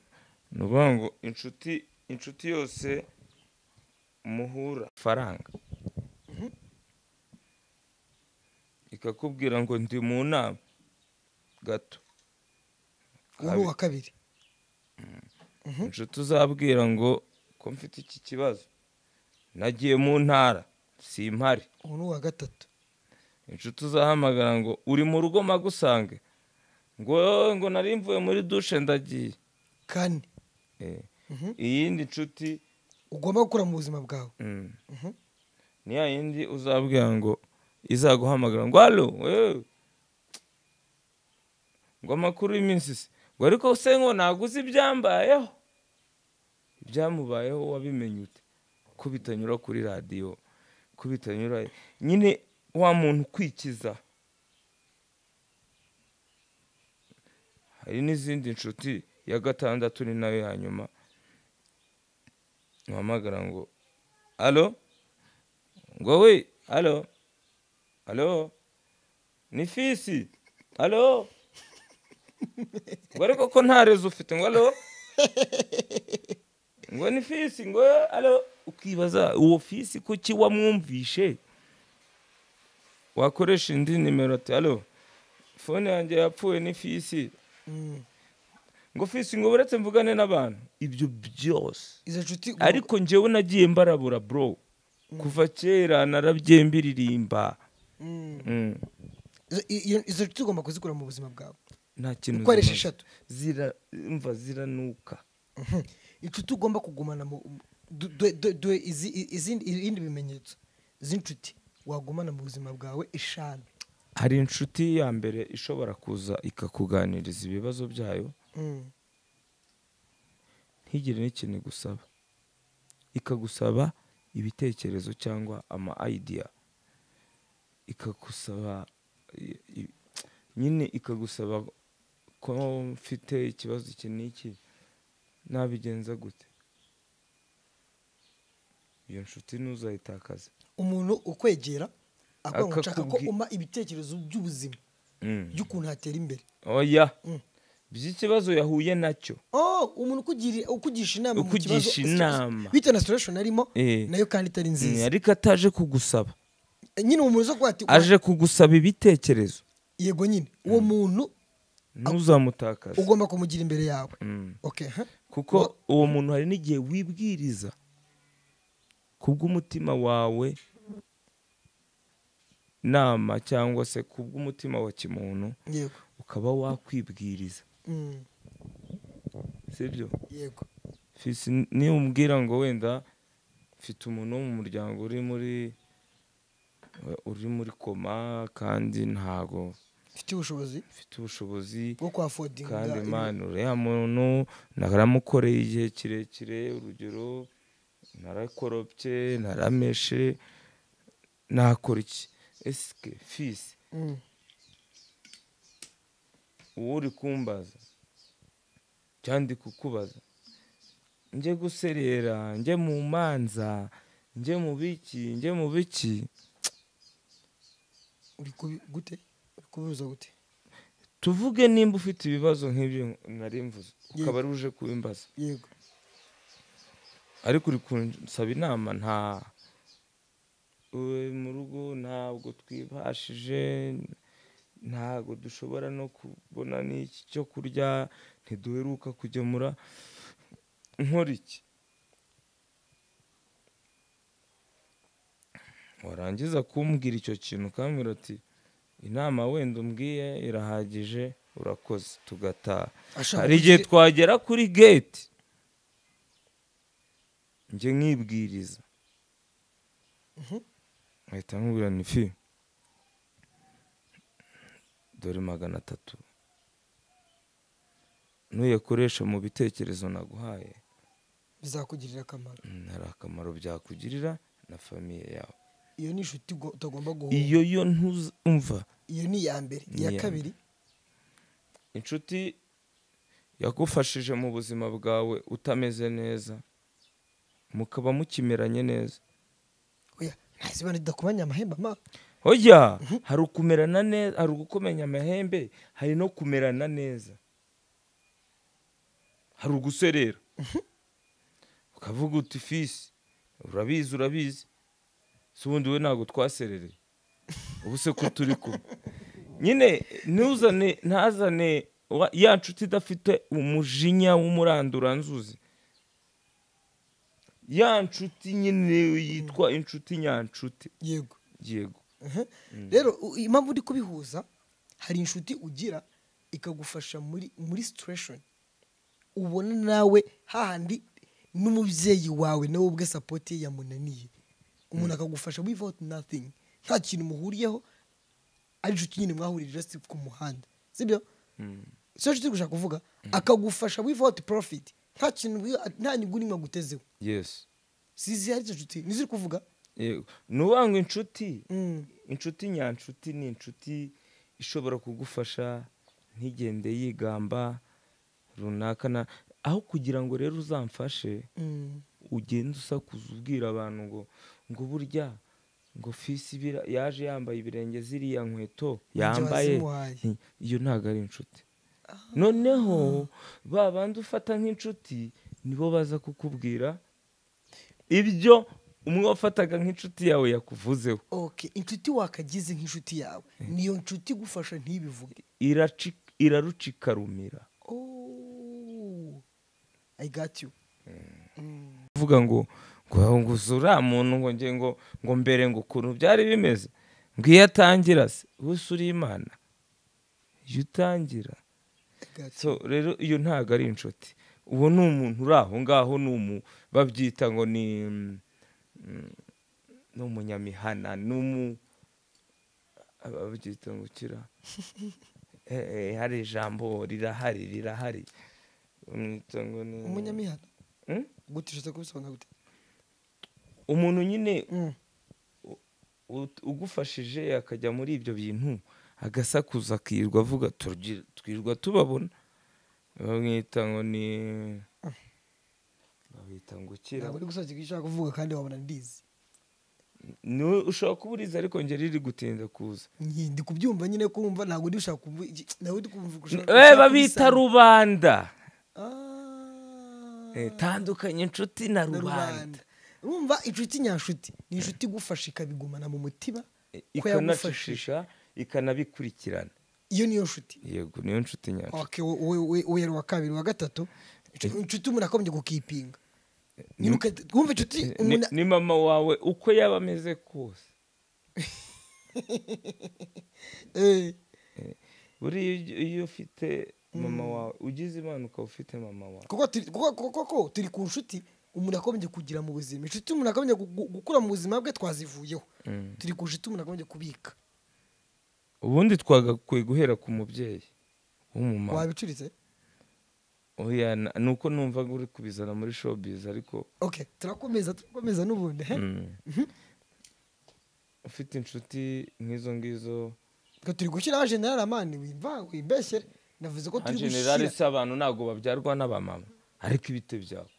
ni ukuvuga ngo inshuti inshuti yose muhura faranga ikakubwira ngo ndi mu nama gato
uwo ni uwa kabiri
inshuti uzabwira ngo ko mfite iki kibazo nagiye mu ntara simpari
uwo ni uwa gatatu
inshuti uzahamagara ngo uri mu rugo magusange ngo "Oye, ngo nari mvuye muri dushe ndagiye
kane
Eh, iyindi nshuti
ugomba gukura mu buzima bwawe
mm,
Mhm.
ni ya yindi uzabwira ngo izaguhamagara ngo halo wewe ngo amakuru y'iminsi se ngo ariko se ngo naguze ibyambayeho ibyamubayeho wabimenye ute ko bitanyura kuri radiyo ko bitanyura nyine wa muntu ukwikiza hari n'izindi nshuti ya gatandatu ni nayo ya nyuma uhamagara ngo alo ngo we alo alo ni fisi alo ngo ariko ko nta rezo ufite ngo alo ngo ni fisi ngo alo ukibaza uwo fisi kuki wamwumvishe wakoresha indi nimero ati alo fone yanjye yapfuye ni fisi
Mm.
ngo fisi ngo buretse mvugane n'abantu ibyo byose
izo nshuti ugomba-
ariko njyewe nagiye mbarabura bro kuva kera narabyembiririmba
Mm.
Mm.
Izo- iyo- izo nshuti ugomba kuzikura mu buzima bwawe
nta kintu
ukoresha
zimaze.
eshatu
zira mva ziranuka
Mhm. inshuti ugomba kugumana mu du- du- du- du- izi- i- izindi- ibindi bimenyetso z'inshuti wagumana mu buzima bwawe eshanu
hari inshuti ya mbere ishobora kuza ikakuganiriza ibibazo byayo
Mm.
ntigire n'ikintu igusaba ikagusaba ibitekerezo cyangwa ama idea ikagusaba i- i- nyine ikagusaba ko mfite ikibazo iki n'iki nabigenza gute iyo nshuti ntuzayitakaze
umuntu ukwegera avuga ngo nshaka ko
Akakubwi-
umpa ibitekerezo by'ubuzima
Mm.
by'ukuntu hatera imbere
oya
Mm.
by'ikibazo yahuye nacyo
oh umuntu ukugiri- ukugisha inama mu
Ukugisha
kibazo-
inama.
bitewe na situation arimo
Eh.
nayo kandi itari
Mm,
nziza
ariko ataje kugusaba
nyine uwo muntu uza kuba ati
aje kugusaba ibitekerezo
yego nyine uwo muntu
ntuzamutakaze
ugomba kumugira imbere yawe
Mm.
okay huh?
kuko uwo muntu hari n'igihe wibwiriza kubw'umutima wawe nama cyangwa se kubw'umutima wa kimuntu
yego
ukaba wakwibwiriza
Mm,
sibyo
yego
fisi niba umbwira ngo wenda mfite umuntu wo mu muryango uri muri uri muri koma kandi ntago
mfite ubushobozi
mfite ubushobozi
bwo kuhafodinga
kandi
ibi-
mani uriya muntu naramukoreye igihe kirekire urugero narakorobye narameshe nakora iki esike fisi
Mm,
uwo uri kumbaza cyangwa ndi kukubaza njye guserera njye mu manza njye mu biki njye mu biki
uri kubi- gute uri kubibuza gute
tuvuge nimba ufite ibibazo nk'ibyo nari mvuze ukaba ari uje kubimbaza
yego
ariko uri kunsaba inama nta Uwe, mu rugo ntabwo twibashije ntabwo dushobora no kubona n'iki cyo kurya ntiduheruka kugemura nkora iki warangiza kumbwira icyo kintu ukambwira ati inama wenda umbwiye irahagije urakoze tugataha
Ashaka
hari igihe
kugira-
twagera kuri gate njye nkibwiriza
Mhm.
nkahita nkubwira ni fi dore magana atatu nuyakoresha mu bitekerezo naguhaye
bizakugirira akamaro
mm, hari akamaro byakugirira na famiye yawe
iyo ni inshuti ugo- utagomba guhunga
iyo yo ntuzumva
iyo ni iya mbere iya
Iya.
kabiri
inshuti yagufashije mu buzima bwawe utameze neza mukaba mukimeranye neza
oya ntazibana idakubanya amahembe ma
hojya hari ukumerana neza hari ugukomenya amahembe hari no kumerana neza hari uguserera ukavuga uti fisi urabizi urabizi si ubundi we ntabwo twaserereye ubu se ko turi kumwe nyine ntuzane ntazane wa- ya nshuti idafite umujinya w'umuranduranzuzi ya nshuti nyine yitwa inshuti nyanshuti
yego
yego
Mhm. rero u- impamvu uri kubihuza hari inshuti ugira ikagufasha muri muri situation ubona nawe hahandi n'umubyeyi wawe nawe ubwe support ye yamunaniye umuntu akagufasha without nothing nta kintu muhuriyeho ari inshuti nyine mwahurije just ku muhanda sibyo sicyo nshuti gushaka kuvuga akagufasha without profit nta kintu nta nyungu n'imwe agutezeho
yesi
sizi ari izo nshuti nizo uri kuvuga
yego ni ukuvuga ngo inshuti
Mm.
inshuti nyanshuti ni inshuti ishobora kugufasha ntigende yigamba runaka na aho kugira ngo rero uzamfashe
Mm.
ugenda usakuza ubwira abantu ngo ngo burya ngo fisi bira yaje yambaye ibirenge ziriya nkweto
Ninjye
yambaye
wazimuhaye.
Nti, iyo ntabwo ari inshuti noneho ba bandi ufata nk'inshuti nibo baza kukubwira ibyo umwe wafataga nk'inshuti yawe yakuvuzeho
okay inshuti wakagize nk'inshuti yawe niyo nshuti igufasha ntibivuge
iraci- irarucikarumira
Oh, i got you
kuvuga ngo ngo ngo uriya muntu ngo nge ngo ngo mbere ngo ukuntu byari bimeze ngo iyo atangira se wese uri imana iyo utangira
I got you.
so rero iyo ntabwo ari inshuti uwo ni umuntu uri aho ngaho ni umu babyita ngo ni mm, mm, ni umunyamihana ni umu ababyita ngo kira Eh, eh, hari ijambo rirahari rirahari bamwita ngo ni
umunyamihano
Mm?
gute ushatse kubisobanura gute
umuntu nyine
Mm.
ut- ugufashije akajya muri ibyo bintu agasakuza akirirwa avuga "Turgi- twirirwa tubabona bamwita ngo ni babita ngo ukira
ntabwo uri gusobanukirwa icyo ushaka kuvuga kandi wabona ndizi
Ni- ushobora kuba urizi ariko ngeri riri gutinda kuza
Nyi- ndi kubyumva nyine kumva ntabwo ndi ushaka kuvuga iki- ntabwo ndi kumva ushaka-
Eh,
ushaka
babita
kubisana.
rubanda
Ah,
Eh, tandukanye inshuti na
na
rubanda
rubanda urumva inshuti nyanshuti ni inshuti igufasha ikabigumana mu mutima
Eh,
ko yagufashije
ikanacisha ikanabikurikirana
iyo niyo nshuti
yego niyo nshuti nyacu
Okay, we- we- we- we yari uwa kabiri uwa gatatu inshu- inshuti umuntu akomeje gukipinga Nyine uka- wumva inshuti umuntu
ni mama wawe uko yaba ameze kose
eh,
buriya iyo- iyo ufite mama wawe ugize imana ukaba ufite mama wawe
kuko turi- kuko- kuko- kuko turi ku nshuti umuntu akomeje kugira mu buzima inshuti umuntu akomeje gu- gu- gukura mu buzima bwe twazivuyeho
Mm.
turi ku nshuti umuntu akomeje kubika
ubundi twagakwiye guhera ku mubyeyi w'umumama
wabicuritse
oya na- ni uko numvaga uri kubizana muri showbiz ariko
okay turakomeza turakomeza n'ubundi he
mm. ufite inshuti nk'izo ngizo
Twe turi gushyiraho general amani wimva wimbeshyere navuze ko turi
generali
gushyira
si abantu ntabwo babyarwa n'abamama ariko ibite byabo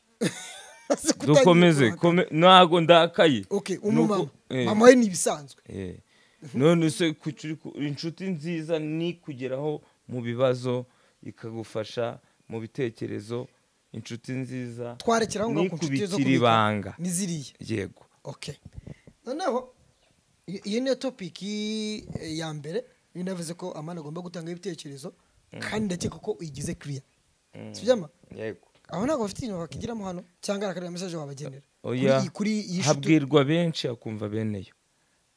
Maze kutangira
dukomeze
guhaka.
kome- ntabwo ndakaye
okay
Ni uko-
umumama
eh.
mama we ni ibisanzwe
Eh. none se kucuri- ku- inshuti nziza ni kugeraho mu bibazo ikagufasha mu bitekerezo inshuti nziza
twarekeraho ngo
ni
ku nshuti
kubikira
zo kubika
ibanga
n'iziriya
yego
okay noneho i- iyo niyo topiki ya mbere iyo navuze ko amani agomba gutanga ibitekerezo kandi ndakeka ko uyigize kiriya sibyama
yego
aho ntabwo bafite ibintu bakigiramo hano cyangwa hari akandi mesaje wabagenera
oya
Kuri iyi- kuri iyi shuti
habwirwa benshi akumva bene yo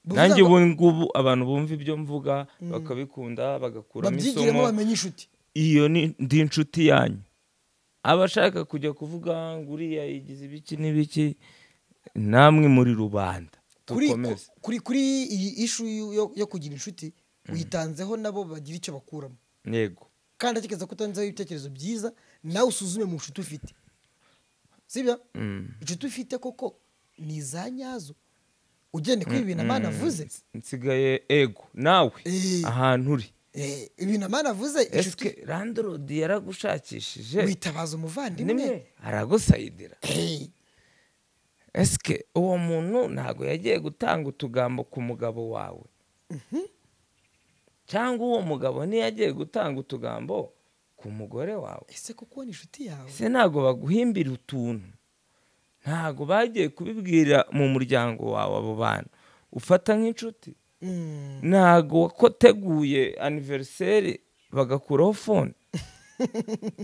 Bivuze
nanjye
ngo-
ubu ngubu abantu bumva ibyo mvuga bakabikunda bagakuramo
babyigiremo
isomo
bamenye inshuti
iyo ni ndi inshuti yanyu abashaka kujya kuvuga ngo uriya yigize ibiki n'ibiki namwe muri rubanda
kuri
dukomeze
ku- kuri kuri iyi ishu yo- yo- yo kugira inshuti uyitanzeho nabo bagira icyo bakuramo
yego
kandi atekereza ko utanzeho ibitekerezo byiza nawe usuzume mu nshuti ufite sibyo
Mm.
inshuti ufite koko ni iza nyazo ugende kuri ibintu amani avuze
nsigaye ego nawe
Eh.
ahantu uri
eh, ibintu amani avuze
esike
inshuti
randorodi yaragushakishije
witabaza umuvandimwe
nimwe aragusayidira
Eh,
esike uwo muntu ntabwo yagiye gutanga utugambo ku mugabo wawe cyangwa uwo mugabo ntiyagiye gutanga utugambo ku mugore wawe
ese kuko uwo ni inshuti yawe
ese ntabwo baguhimbira utuntu ntabwo bagiye kubibwira mu muryango wawe abo bantu ufata nk'inshuti
Mm.
ntabwo wateguye aniveriseri bagakuraho fone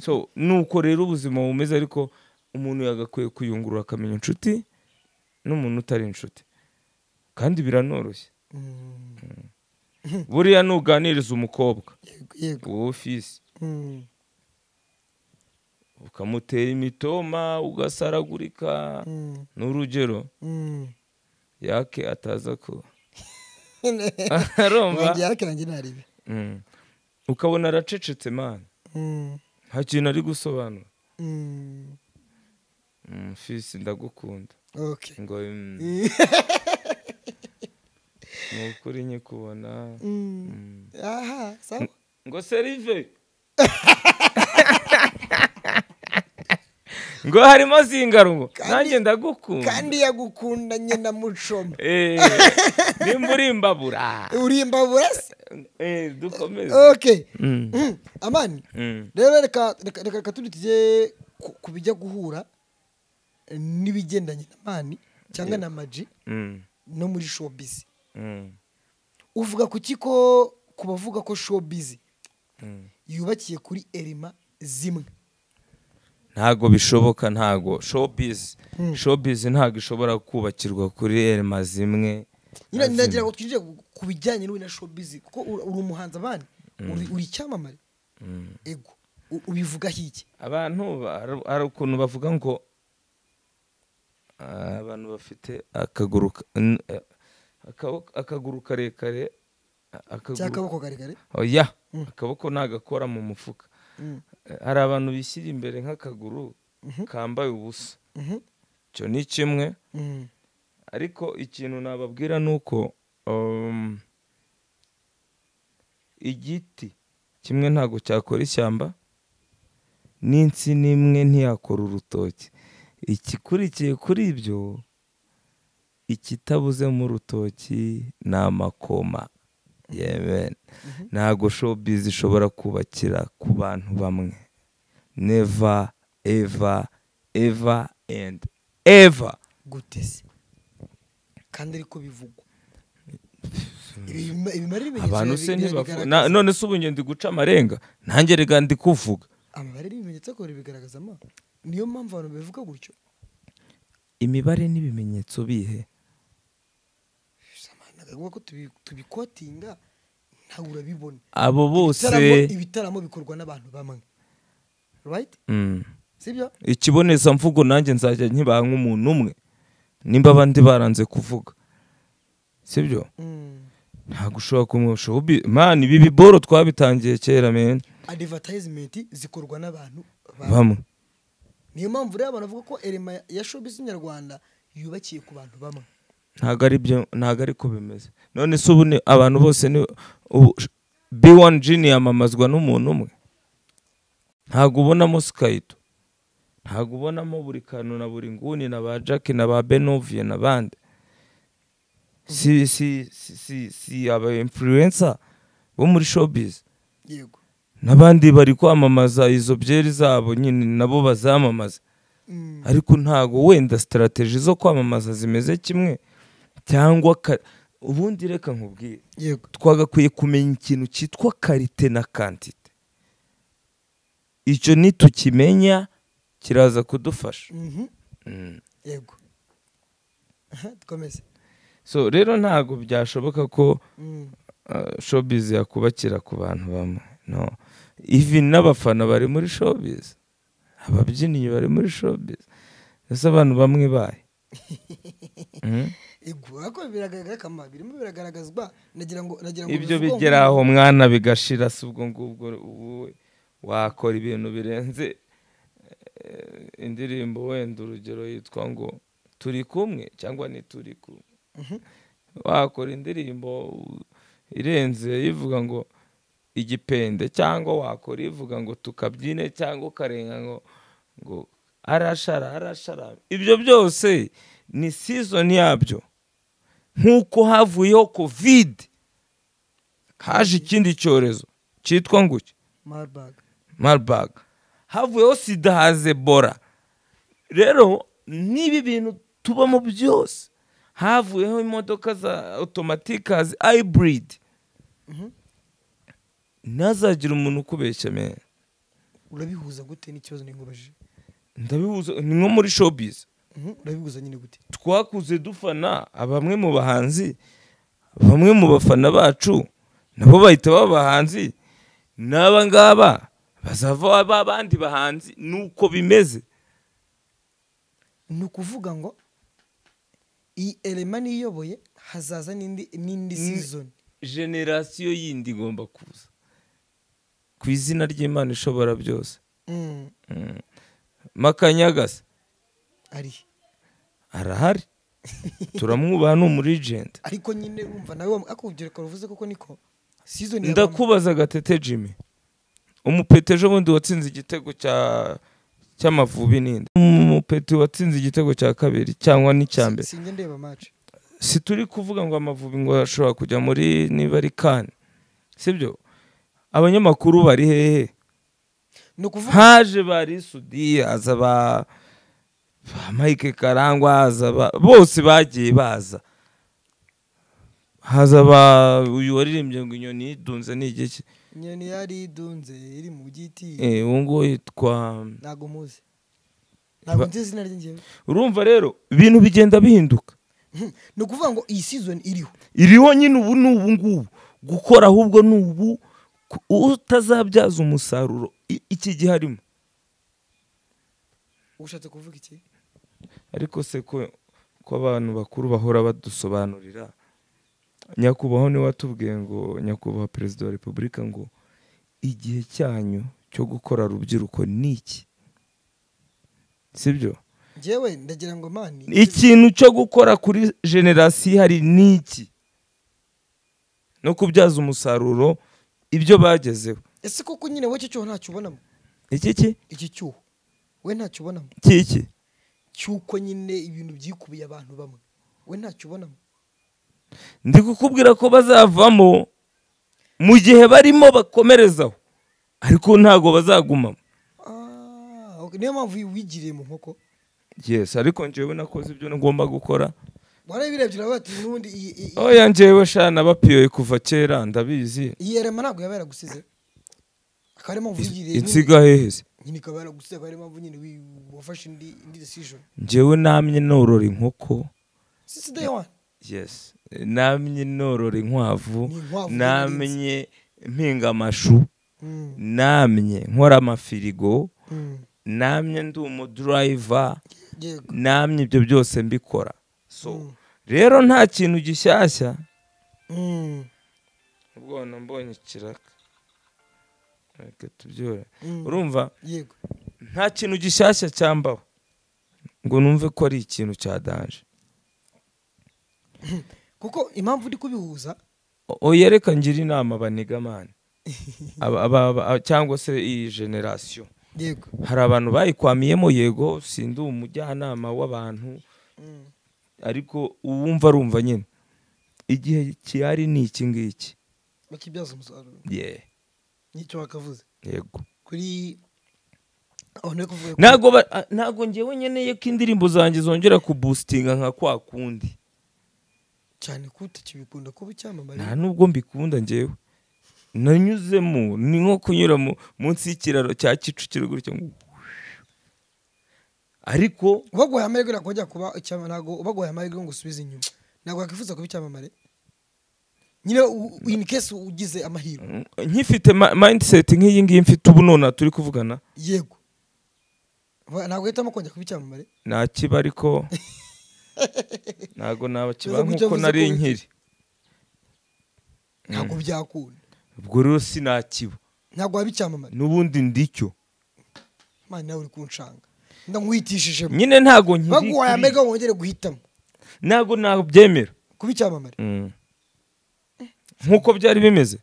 so nuko rero ubuzima bumeze ariko umuntu yagakwiye kuyungurura akamenya inshuti n'umuntu utari inshuti kandi biranoroshye
Mm.
buriya nuganiriza umukobwa
yego yego
wowe ofisi
Mm.
ukamutera imitoma ugasaragurika
Mm.
n'urugero
Mm.
yake ataza ko
wanjye
arumva
yarakirange ntarebe
Mm. ukabona aracecetse mani
Mm.
nta kintu ari gusobanura
Mm.
Mm, fisi ndagukunda
okay
ngo mm. ni ukuri nyikubona
Mm.
Mm.
aha sawa
ngo serive ngo harimo zingarungo
Kandi-
nanjye ndagukunda
kandi yagukundanye na mucoma
Eh, nimba uri imbabura
urimbabura se
Eh, dukomeze
okay
Mm,
Mm. amani
mm,
rero reka reka reka reka tundi tujye ku- ku bijya guhura eh, n'ibigendanye na mani cyangwa na maji
mm,
no muri showbiz
mm,
uvuga ku kiko ku bavuga ko showbiz
mm.
yubakiye kuri erima zimwe
ntago bishoboka ntago showbiz
Mm.
showbiz ntago ishobora kubakirwa kuri elma zimwe na
nyine nagira
zimwe.
ngo twinjire ku- ku bijyanye n'ubu na showbiz kuko uri uri umuhanzi abandi uri uri icyamamare
Mm.
ego U- ubivugaho iki
abantu ba- hari ukuntu bavuga ngo ah, abantu bafite akaguru ka- n- eh, akaboko- akaguru karekare a- akaguru-
cy'akaboko karekare
oya akaboko ntagakora mu mufuka
Mm.
Eh, hari abantu bishyira imbere nk'akaguru kambaye ubusa
Mhm.
icyo ni kimwe
Mm.
ariko ikintu nababwira ni uko um, igiti kimwe ntabwo cyakora ishyamba n'insina imwe ntiyakora urutoki ikikurikiye kuri ibyo ikitabuze mu rutoki ni amakoma yemen ntabwo showbiz ishobora kubakira ku bantu bamwe neva eva eva and eva
gute se kandi ariko bivugwa Ibima- ibimara ibimenyetso
abantu se
bira- bira-
ntibafu
bigaragaza-
na- none se ubu ngende guca amarenga nanjye reka ndi kuvuga
amabare n'ibimenyetso ko bibigaragaza ma niyo mpamvu abantu babivuga gutyo
imibare n'ibimenyetso bihe
nagavuga ko tubi- tubikotinga ntawe urabibona
abo bose
Ibitaramo- ibitaramo bikorwa n'abantu bamwe right
Mm.
sibyo
ikibonezamvugo nanjye nzajya nkibaha nk'umuntu umwe nimba abandi baranze kuvuga sibyo
Mm.
ntabwo ushobora kumwusha mani ibi biboro twabitangiye kera meni
advertisement zikorwa n'abantu bamwe.
bamwe
niyo mpamvu rero abantu bavuga ko erema ya showbiz nyarwanda yubakiye ku bantu bamwe
ntabwo ari byo ntabwo ari ko bimeze none se ubu ni abantu bose ni ubu bi wani jini yamamazwa n'umuntu umwe ntabwo ubonamo sikayito ntabwo ubonamo buri kantu na buri nguni na ba jackie na ba benoviye n'abandi si si si si si aba influencer bo muri showbiz
yego
n'abandi bari kwamamaza izo byeri zabo nyine nabo bazamamaza
Mm.
ariko ntabwo wenda sitarategi zo kwamamaza zimeze kimwe cyangwa ka- ubundi reka nkubwire
yego
twagakwiye kumenya ikintu cyitwa karite na kantite icyo nitukimenya kiraza kudufasha
Mhm.
Mm.
yego Aha, dukomeze
so rero ntabwo byashoboka ko
Mm.
uh, showbiz yakubakira ku bantu bamwe no ivi n'abafana bari muri showbiz ababyinnyi bari muri showbiz ese abantu bamwe bahe Mm.
yego ariko biragaragara akamaro birimo biragaragazwa nagira ngo nagira ngo
ibyo
bivugwa ngo-
bigera aho mwana bigashira si ubwo ngubwo wowe wakora ibintu birenze eh, indirimbo wenda urugero yitwa ngo turi kumwe cyangwa ni turi kumwe wakora indirimbo irenze ivuga ngo igipende cyangwa wakora ivuga ngo tukabyine cyangwa ukarenga ngo ngo arashara arashara ibyo byose ni season yabyo nk'uko havuyeho kovide haje ikindi cyorezo cyitwa nguki
maribaga
marburg havuyeho sida haza ebola rero n'ibi bintu tubamo byose havuyeho imodoka za otomatike haza ayiburidi ntazagire umuntu ukubeshya meza
urabihuza gute n'ikibazo nikubajije
ndabihuza ni nko muri showbiz
Mhm, urabihuza nyine gute
twakuze dufana bamwe mu bahanzi bamwe mu bafana bacu nabo bahita baba abahanzi n'aba ngaba bazava ba bandi bahanzi nuko bimeze
ni ukuvuga ngo iyi elema niyoboye hazaza n'indi n'indi
Ni-
season
generasiyo yindi igomba kuza ku izina ry'imana ishobora byose
Mm,
Mm. makanyagasa
ari
arahari turamwubaha ni umurijenti
ariko nyine wumva nawe wa- ako urubyiruko ruvuze koko niko season ya bamwe-
ndakubaza gatete jimmy umupeti ejo bundi watsinze igitego cya cy'amavubi n'indi umupeti watsinze igitego cya kabiri cyangwa n'icya
si-
mbere
sinjya ndeba match
si turi kuvuga ngo amavubi ngo ashobora kujya muri niba ari kane sibyo abanyamakuru bari hehe
ni ukuvuga
haje ba risudi haza ba ba mike karangwa haza ba bose bagiye baza haza ba uyu waririmbye ngo inyoni yidunze ni igiki
nyoni yari idunze iri mu giti
Eh, uwo nguwo yitwa
ntago muzi ntago
Ba-
nzi izina rye njyewe
urumva rero ibintu bigenda bihinduka
Mhm, ni ukuvuga ngo iyi season iriho
iriho nyine ubu ni ubu ngubu gukora ahubwo ni ubu ku- utazabyaza umusaruro i- iki gihe arimo
ushatse kuvuga iki
ariko se ko ko abantu bakuru bahora badusobanurira nyakubahwa niwe watubwiye ngo nyakubahwa perezida wa repubulika ngo igihe cyanyu cyo gukora rubyiruko ni iki sibyo
njyewe ndagira ngo mani
ikintu cyo gukora kuri generasiyo ihari ni iki no kubyaza umusaruro ibyo bagezeho
ese koko nyine wowe icyo cyuho ntacyo ubonamo
iki ki
iki cyuho we ntacyo ubonamo
kiki
cy'uko nyine ibintu byikubiye abantu bamwe we ntacyo ubonamo
ndi kukubwira ko bazavamo mu gihe barimo bakomerezaho ariko ntabwo bazagumamo
Ah, ok, niyo mpamvu wigiriye mu nkoko
yesi ariko njyewe nakoze ibyo ngomba gukora
warabirebye uravuga ati n'ubundi iyi- iyi-
oya njyewe sha nabapiyoye kuva kera ndabizi
iyi erema ntabwo yaba yaragusize akaba ariyo mpamvu wigiriye nyine-
insiga heheze
nyine ikaba yaragusize akaba ariyo mpamvu nyine wi- wafashe indi indi decision
njyewe namye norora inkoko
since day one
yes namye norora inkwavu
Ni inkwavu
namye mpinga amashu
Mm,
namye nkora amafirigo
mm.
namye ndi umudurayiva
yego
namye ibyo byose mbikora so
Mm.
rero nta kintu gishyashya
Mm,
ubwona mbonye ikiraka reka tubyore
mm.
urumva
yego
nta kintu gishyashya cyambaho ngo numve ko ari ikintu cyadanje
kuko impamvu uri kubihuza
oya reka ngira inama banigamane Aba- aba- aba- cyangwa se iyi generasiyo
yego
hari abantu bayikwamiyemo yego sindi umujyanama w'abantu
Mm,
ariko uwumva arumva nyine igihe kihari ni iki ngiki
bakibyaza umusaruro
ye
n'icyo bakavuze
yego
kuri aho nari kuvuga ko-
ntabwo ba- a- ntabwo ngewe nkeneye ko indirimbo zanjye zongera kubusitinga nka kwa kundi
cyane ko utakibikunda kuba icyamamare
nta nubwo mbikunda ngewe nanyuzemo ni nko kunyura mu- munsi y'ikiraro cya kicukiro gutyo ngo ariko
ubaguhaye amahirwe ntabwo wajya kuba icyamamare ntabwo ubaguhaye amahirwe ngo usubize inyuma ntabwo wakwifuza kuba icyamamare nyine u- in case ugize amahirwe
mm, nkifite ma- mindset nk'iyi ngiyi mfite ubu nona turi kuvugana
yego Ba- ntabwo uhitamo kongera kuba icyamamare
nakiba ariko ntabwo nabakiba
Biza gucya
nk'uko
biza
nari
gucya.
nkiri
ntabwo byakunda
ubwo rero sinakiba
ntabwo waba icyamamare
n'ubundi ndicyo
mani nawe uri kunshanga ndamuhitishijemo
nyine ntago nkiri
baguhaye
kuri-
amahirwe ngo wongere guhitamo
ntago nabyemera
kuba icyamamare
Mm. nk'uko byari bimeze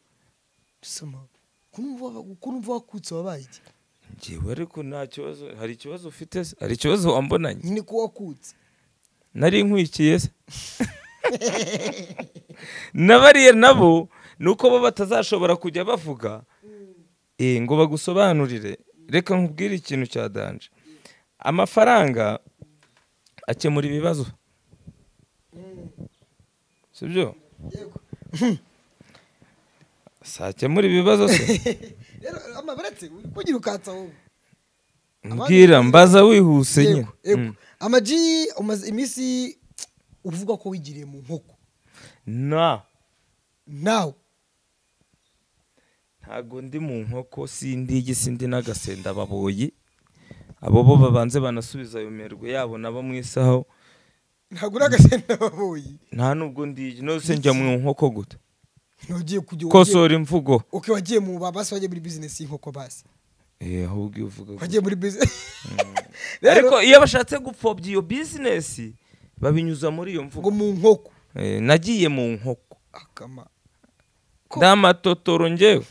soma ukuntu mva wakutse wabaye iki
ngewe ariko nta kibazo hari ikibazo ufite se hari ikibazo wambonanye
nyine ko wakutse
nari nkwikiye se na bariya nabo ni uko bo batazashobora kujya bavuga eh, ngo bagusobanurire reka nkubwire ikintu cya danje amafaranga akemura ibibazo sibyo
yego
si akemura ibibazo se
rero amabaretse kugira ukatsa wowe
mbwira mbaza wihuse nyine
yego yego
Mm.
amaji umaze iminsi uvuga ko wigiriye mu nkoko
na
nawe
ntago ndi mu nkoko sindi igi sindi n'agasenda baboyi abo bo babanze banasubiza ayo merwe yabo nabo mu isaho
ntabwo uri agasenda waboyi
nta nubwo ndi igi nose njya mu nkoko guta
ntugiye kujya
kosora imvugo
uke wagiye mu babasi wagiye muri bizinesi y'inkoko basi
eh ahubwo iyo uvuga gutya.
wagiye muri bizinesi
ariko iyo bashatse gupfobya iyo bizinesi babinyuza muri iyo
ngo
mvugo
mu nkoko
Eh, nagiye mu nkoko
akama Ko-
ndamatotoro ngewe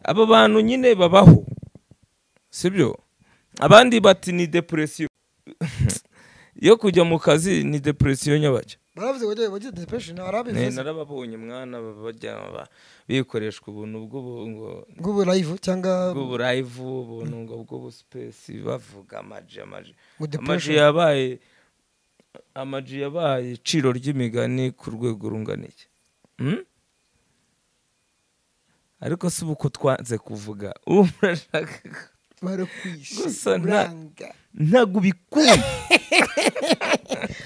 aba bantu nyine babaho sibyo abandi bati ni depresiyo yo kujya mu kazi ni depresiyo nyabajya
baravuze ngo wagiye depression
Ne,
arabivuze
narababonye mwana baba bajya ba- bikoreshwa ubuntu bw'ubu- ngo
bw'ubu live cyangwa
bw'uburayivu ubuntu ngo bw'ubusipesi bavuga amaji amaji
ngo
amaji
depression
yabaye amaji yabaye iciro ry'imigani ku rwego rungana iki Hmm? ariko si ubu ko twanze kuvuga ubu murashaka ko- Gusa
barakwishe
nta-
buranga
ntabwo ubikunda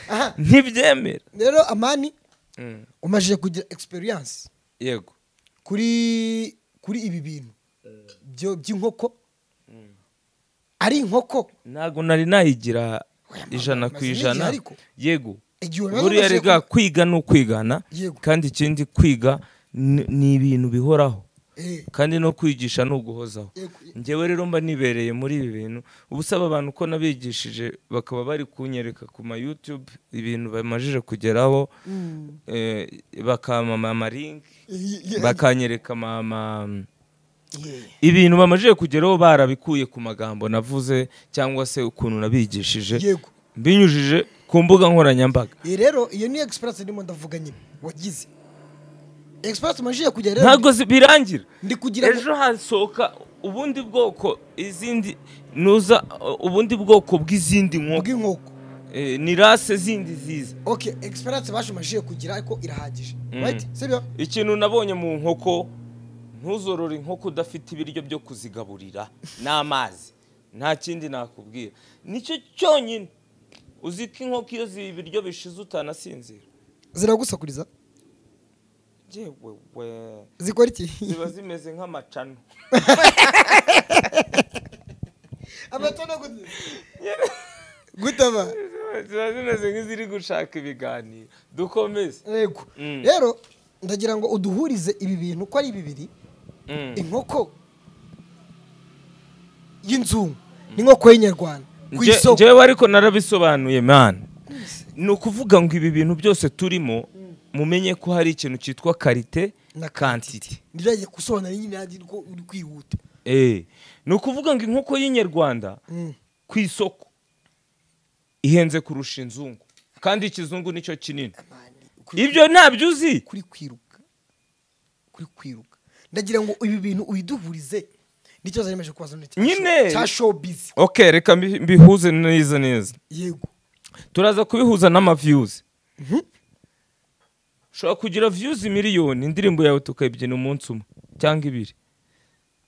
aha
ntibyemera
rero amani
Mm,
umajije kugira experience
yego
kuri kuri ibi bintu byo by'inkoko ari inkoko
ntabwo nari nayigira ijana ku
amaze n'igihe
ijana
ariko.
yego
igihe umaze
buriya
umajije
rega
ku-
kwiga ni ukwigana
Yego.
kandi ikindi kwiga ni ni ibintu bihoraho
Eh,
kandi no kwigisha ni uguhozaho
yego,
ngewe rero mba nibereye muri ibi bintu ubu usaba abantu ko nabigishije bakaba bari kunyereka ku ma YouTube ibintu bamajije kugeraho
mm,
eh, bakamama amarinki
ye- ye-
bakanyereka mama
ye-
ibintu bamajije kugeraho barabikuye ku magambo navuze cyangwa se ukuntu nabigishije
yego
binyujije ku mbuga nkoranyambaga
Eh, rero iyo ni experience ndimo ndavuga nyine wagize experience umajije kugira rero
ntabwo zi- birangira
ndi kugira ngo-
ejo hasohoka ubundi bwoko izindi nuza uh, ubundi bwoko bw'izindi nkoko
bw'inkoko
Eh, ni rase zindi ziza
okay experience bashumajije kugira ariko irahagije
Mm.
right sibyo
ikintu nabonye mu nkoko ntuzorora inkoko udafite ibiryo byo kuzigaburira n'amazi nta kindi nakubwira nicyo cyonyine uzi ko inkoko iyo ziba ibiryo bishize utanasinzira
ziragusakuriza
yewe we
zikora iki
ziba zimeze nk'amacano
amatona gute gutaba
ziba zimeze nk'iziri gushaka ibiganiro dukomeze
yego
Mm.
rero ndagira ngo uduhurize ibi bintu ko ari bibiri
Mm.
inkoko y'inzungu n'inkoko y'inyarwanda ku
Nje-
isoko
njyewe ariko narabisobanuye mani ni ukuvuga ngo ibi bintu byose turimo mumenye ko hari ikintu cyitwa karite
Na
na kantite
ndirajya gusobanura nyine nanjye ko uri kwihuta
Eh, ni ukuvuga ngo inkoko y'inyarwanda
Mm.
ku isoko ihenze kurusha inzungu kandi ikizungu nicyo kinini
Amani, kuri-
ibyo ntabyo uzi
kuri kwiruka kuri kwiruka ndagira ngo ibi bintu ubiduhurize nicyo zaremeje kubaza none cya
Nyine.
show- cya showbiz
ok reka mbi- mbihuze neza neza
yego
turaza kubihuza n'amaviyuzi ushobora kugira viyuzi miliyoni indirimbo yawe tukayibyina umunsi umwe cyangwa ibiri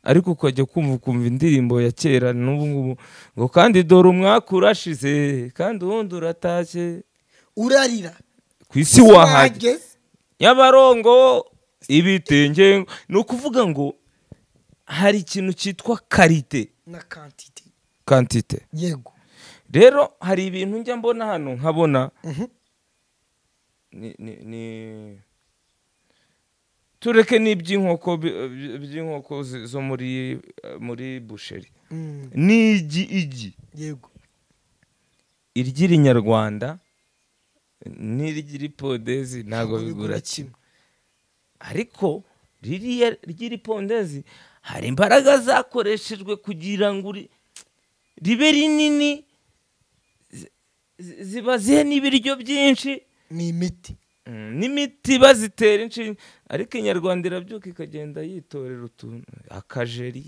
ariko ukajya kumva ukumva indirimbo ya kera n'ubu ngubu ngo kandi dore umwaka urashize kandi uwundi uratashye
urarira
ku isi wahajya y'abarongo ibitenge ni ukuvuga ngo hari ikintu cyitwa karite
na kantite
kantite
yego
rero hari ibintu njya mbona hano nkabona
Mhm.
ni ni ni tureke n'iby'inkoko bi- bi- by'inkoko zi- zo muri muri busheri
Mm,
n'igi igi
yego
iry'irinyarwanda n'iry'iripodezi ntabwo
Ntabwo bigura
bigura
kimwe.
kimwe ariko ririya ry'iripondezi hari imbaraga zakoreshejwe kugira ngo uri- ribe rinini zi- zi- zibazihe n'ibiryo byinshi
ni imiti
Mm, n'imiti bazitera inshinge ariko inyarwanda irabyuka ikagenda yitorera utuntu akajeri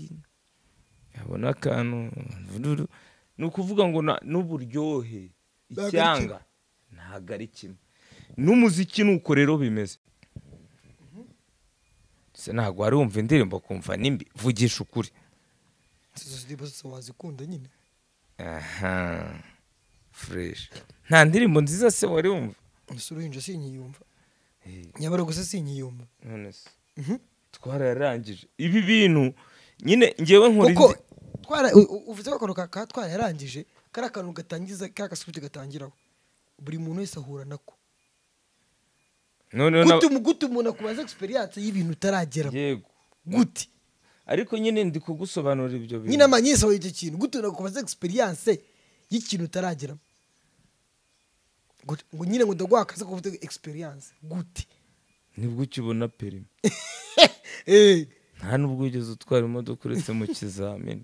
yabona akantu vururu. ni ukuvuga ngo na- n'uburyohe
ari
icyanga ntabwo ari kimwe n'umuziki ni uko rero bimeze se ntabwo wari wumva indirimbo kumva nimbi vugisha ukuri
izo ndirimbo zose wazikunda nyine
aha fureshi nta ndirimbo nziza se wari wumva
ese uruhinja sinkiyumva
Eh,
nyabara gusa sinkiyumva
none se
Mhm.
twararangije ibi bintu nyine ngewe nkora
kuko
indi-
twara u- u- uvuze ko akantu ka ka twarayarangije kari akantu gatangiza ka gasubiti gatangiraho buri muntu wese ahura nako
noneho
gute
na-
umu- gute umuntu akubaza egisperiyanse y'ibintu utarageramo
yego
gute
ariko nyine ndi kugusobanurira ibyo bintu
nyine amanyisa icyo kintu gute umuntu akubaza egisperiyanse y'ikintu utarageramo Gute- ngo nyine ngo ndaguha akazi ko kuvuga egisperiyanse gute
nibwo ukibona perimi
Eh,
nta n'ubwo wigeze utwara imodoka uretse mu kizamini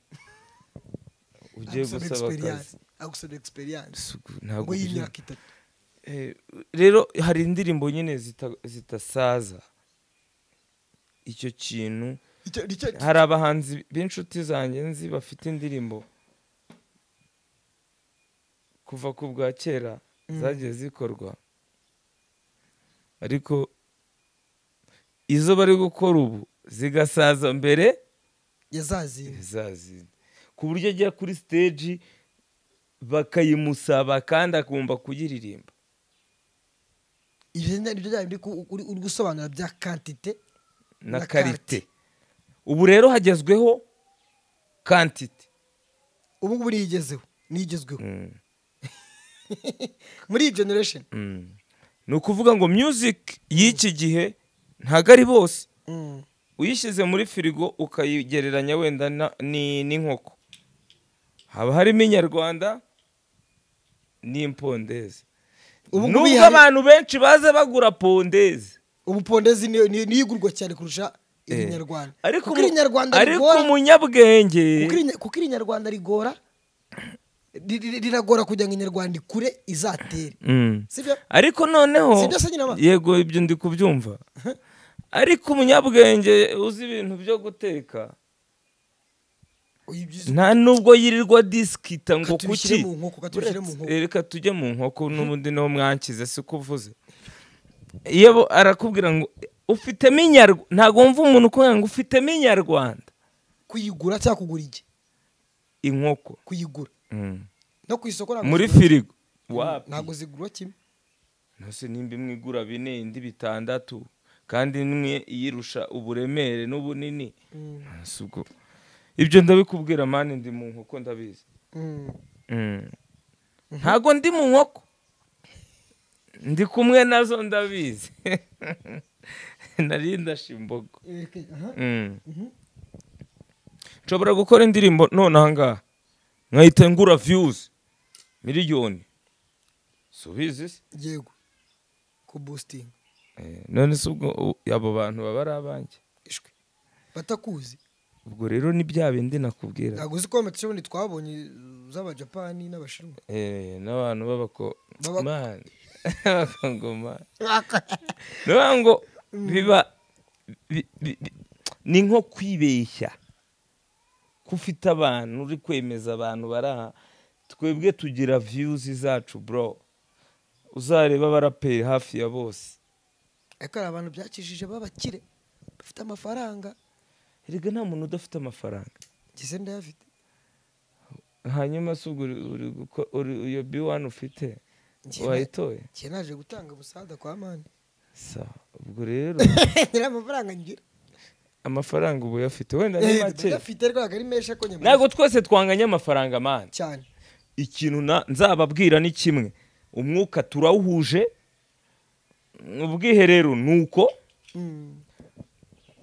ugiye
agusaba
gusaba
experience,
akazi
agusaba egisperiyanse
Isuku, ntabwo
ngo
ugiye-
y'imyaka itatu
Eh, rero hari indirimbo nyine zita- zidasaza icyo kintu
Icyo- icyo-
hari abahanzi b'inshuti zanjye nzi bafite indirimbo kuva ku bwa kera zagiye zikorwa ariko izo bari gukora ubu zigasaza mbere
yazazinze
zazinze ku buryo ajya kuri siteji bakayimusaba kandi akumva kuyiririmba
ibyo ni byo byaba biri ku- uri uri gusobanura bya kantite
na
Na
karite
karite.
ubu rero hagezweho kantite
ubu ngubu niyigezeho niyigezweho
Mm.
muri iyi generation
Mm. ni ukuvuga ngo music y'iki gihe ntabwo ari bose
Mm.
uyishyize muri firigo ukayigereranya wenda na- ni- n'inkoko haba harimo inyarwanda n'impondezi
Ubu ngubu
nubwo
ihari-
abantu benshi baza bagura pondezi
ubu pondezi niyo niyo- niyo igurwa cyane kurusha
Eh.
irinyarwanda
ariko
kuko
mu-
irinyarwanda
ariko
rigora
umunyabwenge
kuko iri- kuko irinyarwanda rigora ri- ri- riragora kugira ngo inyarwanda ikure izatere
Mm.
sibyo
ariko noneho
Si ibyo se nyina ba-
yego ibyo ndi kubyumva ariko umunyabwenge uzi ibintu byo guteka
Oya, ibyiza-
nta nubwo yirirwa disikita ngo
Ka tubishyire
kuki
mu nkoko, ka tubishyire mu
Uretse-
nkoko.
reka tujye mu nkoko n'ubundi niho mwankize si ko uvuze iyo bo- arakubwira ngo ufitemo inyarwanda ntabwo wumva umuntu ukubwira ngo ufitemo inyarwanda
kuyigura cyangwa kugura igi
inkoko
kuyigura
Mm.
no ku isoko ntabwo
muri
zigura-
firigo wapi
ntabwo zigurwa kimwe
ntose nimba imwe igura bine indi bitandatu kandi imwe iyirusha uburemere n'ubunini
Mm,
si ubwo ibyo ndabikubwira mani ndi mu nkoko ndabizi
mm.
ntabwo ndi mu nkoko ndi kumwe nazo ndabizi nari ndashe imbogo
Eh, aha.
Mm.
Mhm.
nshobora gukora indirimbo none ahangaha nkahita ngura viyuzi miliyoni subizi se
yego kubustinga
Eh, none se ubwo u- abo bantu baba ari abanjye
ishwi batakuzi
ubwo rero ni bya bindi nakubwira
ntabwo uzi ko amatisi ubundi twabonye z'abajapani n'abashinwa
Eh, n'abantu
Baba-
b'abakongomani abakongomani ni ukuvuga ngo biba bi- bi- bi- ni nko kwibeshya ko ufite abantu uri kwemeza abantu bari aha twebwe tugira viyuzi zacu bro uzareba baraperi hafi ya bose
ariko hari abantu byakijije b'abakire bafite amafaranga
erega nta muntu udafite amafaranga
ngeze ndayafite
hanyuma se ubwo uri- uri guko- uri- iyo biwani ufite
Njye-
wayitoye
njye naje gutanga umusaza kwa mani
sawa ubwo rero
nyiri amafaranga ngira
amafaranga ubu uyafite wenda ni make
ndayafite ariko ntabwo ari menshi ariko nyamara
ntabwo twese twanganya amafaranga manzi
cyane
ikintu na- nzababwira ni kimwe umwuka turawuhuje ubwiherero ni uko
Mm.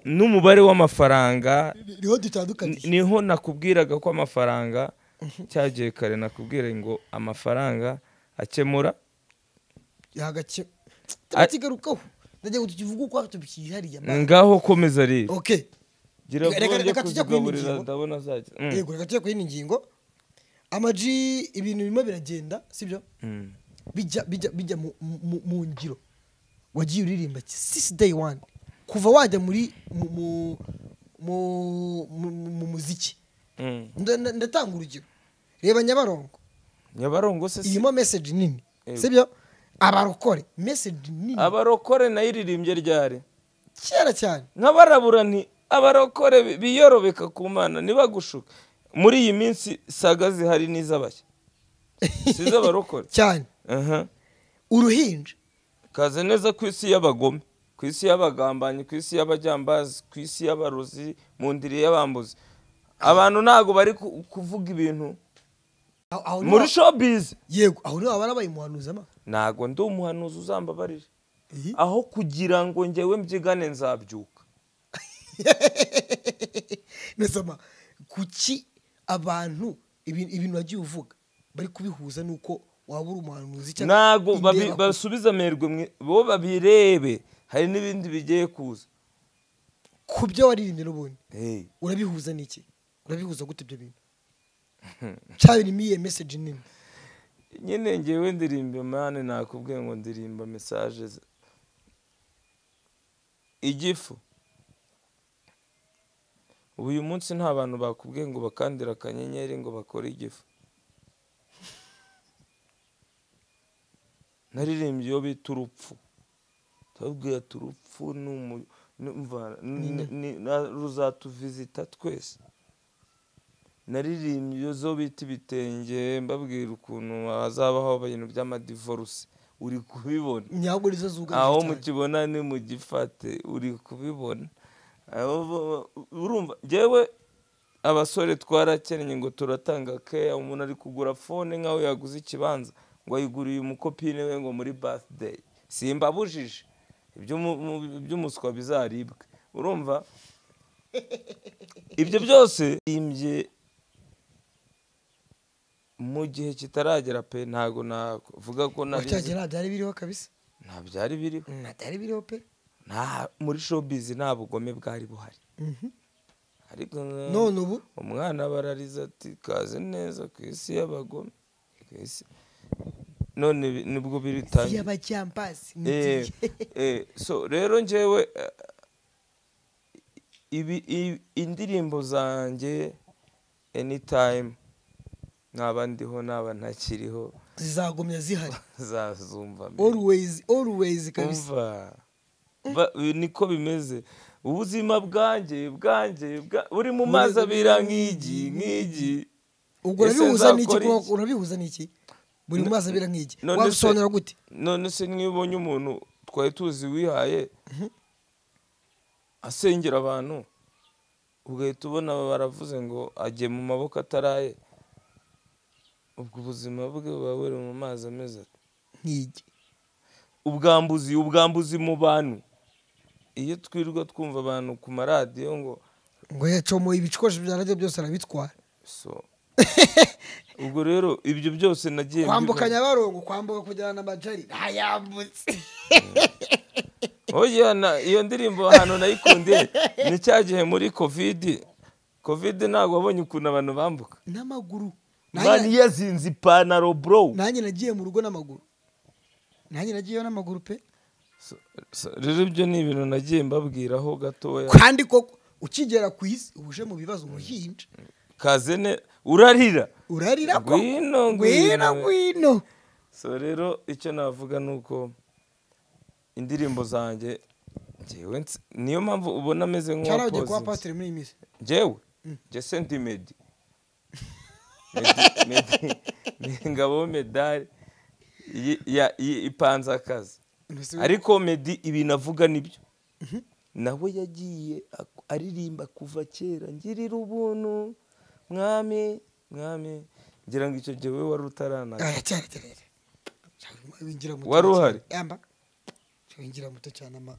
n'umubare w'amafaranga
Ni- niho dutandukaniye
niho nakubwiraga ko amafaranga cyagiye kare nakubwira ngo amafaranga akemura
hagake turakigarukaho ndagira ngo tukivuge uko tukihariye amande
ngaho komeza rero
oke
gira
Reka- reka-
bwonge
reka tujya kuri iyi
kuzigaburira
ngingo.
ndabona azajya Mm.
yego reka tujye kuri ino ngingo amaji ibintu birimo biragenda sibyo
Mm.
bijya bijya bijya mu- mu- mu ngiro wagiye uririmba sisi day one kuva wajya muri mu- mu- mu- mu- mu muziki
Mm.
Nda- nda- ndatanga urugero reba nyabarongo
nyabarongo se si
irimo message nini
Yego.
sibyo abarokore message nini
abarokore nayo iririmbye ryari
kera cyane
nk'abarabura nti abarokore bi- biyorobeka ku mana ntibagushuke muri iyi minsi saga zihari n'iz'abashya si iz'abarokore
cyane
Aha.
uruhinja
kaze neza ku isi y'abagome ku isi y'abagambanyi ku isi y'abajyambazi ku isi y'abarozi mu ndiri y'abambuzi abantu ntabwo bari ku- kuvuga ibintu
Aho- aho niho-
muri showbiz
yego aho niho baba babaye umuhanuzi ama
ntabwo ndi umuhanuzi uzambabarira
Iyi.
aho kugira ngo ngewe mbyigane nzabyuka
nesama kuki abantu ibi- ibintu wagiye uvuga bari kubihuza n'uko waba uri umuhanuzi cyangwa
ntabwo babi-
indeba-
basubiza amerwe mwe- bo babirebe hari n'ibindi bigiye kuza
ku byo waririmbye n'ubundi
Hey.
urabihuza n'iki urabihuza gute ibyo bintu cyaba birimo iyi message nini
nyine ngewe ndirimba mani nakubwiye ngo ndirimba mesaje ze- igifu ubu uyu munsi nta bantu bakubwiye ngo bakandire akanyenyeri ngo bakore igifu naririmbye iyo bita urupfu tubabwira ati urupfu ni umu- ni- mva- ni- ni- na- ruzatuvizita twese naririmbye zo bita ibitenge mbabwira ukuntu hazaba haba ibintu by'amadivoruse uri kubibona
nyabwo nizo zugarije
aho
cyane.
mukibona ni mu gifate uri kubibona Aho bo- urumva ngewe abasore twarakennye ngo turatanga keya umuntu ari kugura fone nk'aho yaguze ikibanza ngo ayiguriye umukopine we ngo muri birthday simbabujije iby'umu- mu- iby'umuswa bizaribwe urumva ibyo byose imbye mu gihe kitaragera pe ntago navuga ko nari
wacyagera nta byari biriho kabisa
nta byari biriho
nta byari biriho pe
nta muri showbiz nta bugome bwari buhari
Mhm.
ariko
none ubu
umwana barariza ati kaze neza ku isi y'abagome ku isi none bi- nibwo biritangira
y'abajyambazi
Eh,
n'igihe
eh, so rero njyewe eh, ibi- i- indirimbo zanjye anytime nkaba ndiho naba ntakiriho
zizagumya zihari
zazumva mbere.
always always kabisa
umva Ba- niko bimeze ubuzima bwanjye bwanjye bwa- buri mu mazi abira nk'igi nk'igi
ubwo
Ese
urabihuza n'iki
nzakora
kuba-
iki?
urabihuza n'iki buri mu mazi abira nk'igi
none se-
wabisobanura gute
none se niba ubonye umuntu twari tuzi wihaye asengera abantu ugahita ubona baravuze ngo agiye mu maboko ataraye ubwo ubuzima bwe buba buri mu mazi ameze ate
nk'igi
ubwambuzi ubwambuzi mu bantu iyo twirwa twumva abantu ku maradiyo ngo
ngo yacomo ibikoresho bya radiyo byose arabitwara
so ubwo rero ibyo byose nagiye
kwambuka
mbibona.
nyabarongo kwambuka kujyana na majari ntayambutse
Oya, na- iyo ndirimbo ahantu nayikundiye ni cya gihe muri covid covid ntabwo wabonye ukuntu abantu bambuka
n'amaguru
mani
Nanjye-
yazinze ipantaro bro
nanjye nagiye mu rugo n'amaguru nanjye nagiyeyo n'amaguru pe
So- so, rero ibyo ni ibintu nagiye mbabwiraho gatoya
kandi koko ukigera ku isi uje mu bibazo uruhinja
kaze ne urarira
urarira ko
Ngwino,
ngwino
ngwino.
ngwino
so rero icyo navuga ni uko indirimbo zanjye njyewe nsi- niyo mpamvu ubona ameze
cyangwa ugiye
nk'uwakoze
kuba pasiteri muri iyi minsi
njyewe njye senti medi ngabo medali yi- ya- yi- ipanze akazi ariko medi ibintu avuga nibyo nawe yagiye ak- aririmba kuva kera ngirira ubuntu mwami mwami ngira ngo icyo gihe wowe wari utaranaga
Ah, cyane cyane winjira muto
Wari
cyane.
uhari?
yamba winjira muto cyane ama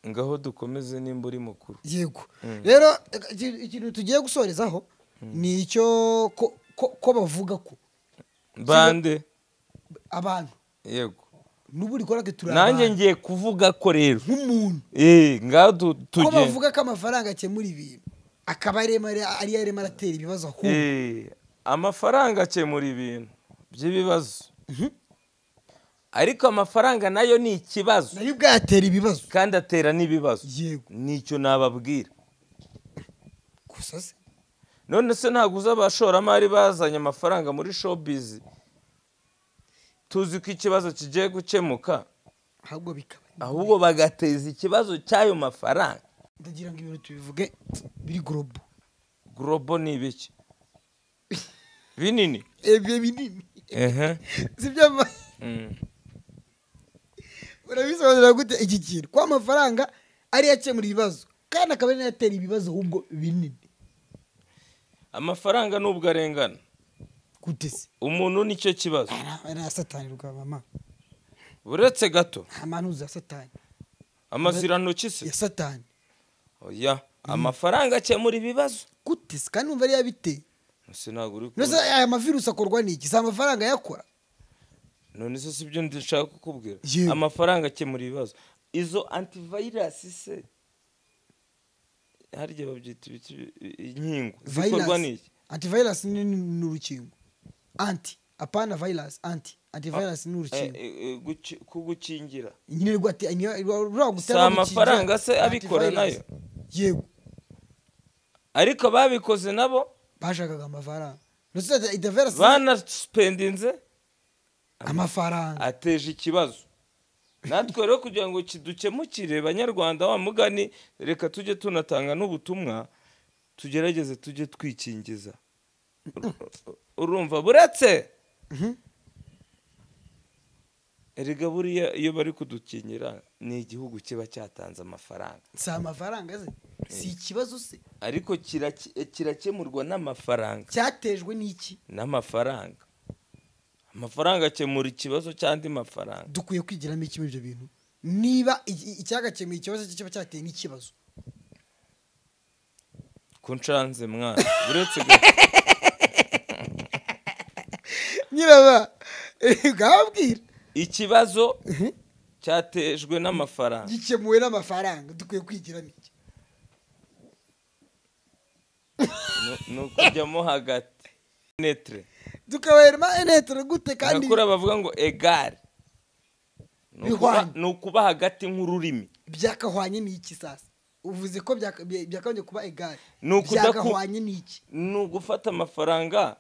ngaho dukomeze nimba uri mukuru
yego
Mm.
rero iki- ikintu tugiye gusorezaho ni icyo ko- ko- ko bavuga ko
bande
abantu
yego
n'ubu rikora ko turi
nanjye
abantu
ngiye kuvuga ko rero
nk'umuntu
eh ngaho du-
ko
tugenda
bavuga ko amafaranga akemura ibintu akaba ari ariyo arimo aratera ibibazo ahubwo
Eh, amafaranga akemura ibintu by'ibibazo
Mhm.
ariko amafaranga nayo ni ikibazo
nayo ubwatera ibibazo
kandi atera n'ibibazo
yego
nicyo nababwira
gusa se
none se ntabwo uzi abashoramari bazanye amafaranga muri showbiz tuzi ko ikibazo kigiye gukemuka
ahubwo bikaba
ahubwo bagateza ikibazo cy'ayo mafaranga
ndagira ngo ibintu tubivuge biri gorobo
gorobo ni ibiki binini
ebye binini
ehe
si byo ma-
Mm.
urabisobanurira gute iki kintu ko amafaranga ariyo akemura ibibazo kandi akaba ariyo atera ibibazo ahubwo binini
amafaranga nubwo arengana
gute se
umuntu nicyo kibazo
ari aya satani rwa mama
uretse gato
nta mpamvu uzi ya satani
amazirantoki se
ya satani
oya amafaranga akemura ibibazo
gute se kandi numva ariyo abiteye
ese ntabwo uri
nose
kubona.
aya mavirusi akorwa n'iki si amafaranga ayakora
none se sibyo ndashaka kukubwira
Yewe.
amafaranga akemura ibibazo izo antivirasi se harya babyita ibiki inkingo zikorwa n'iki
antivirus ni ni urukingo anti apana virus anti antivirus ni urukingo
Eh, eh, guki- kugukingira
nyine rwa ati rwa
si amafaranga se abikora nayo
yego
ariko babikoze nabo
bashakaga amafaranga nose antivirus
banasipendinze
amafaranga
ateje ikibazo natwe rero kugira ngo kidukemukire banyarwanda wa mugani reka tujye tunatanga n'ubutumwa tugerageze tujye twikingiza urumva buretse
Mhm.
erega buriya iyo bari kudukinyira ni igihugu kiba cyatanze amafaranga
si amafaranga se si ikibazo se
ariko kirake- kirakemurwa n'amafaranga
cyatejwe n'iki
n'amafaranga amafaranga akemura ikibazo cy'andi mafaranga
dukwiye kwigiramo iki muri ibyo bintu niba iki- icyagakemuye ikibazo cye kiba cyateye n'ikibazo
ko nshanze mwana uretse gato
nyiraba bwabwira
ikibazo cyatejwe n'amafaranga
gikemuwe n'amafaranga dukwiye kwigiramo iki
Nu- ni ukujyamo hagati netre
tukaberema enetero gute kandi
nakuri bavuga ngo egare Ni ukuba-
Bihwanye.
ni ukuba hagati nk'ururimi
byakahwanye n'iki sasa uvuze ko byaka- bya- byakagombye kuba egare
Ni ukudaku-
byakahwanye n'iki
ni ugufata amafaranga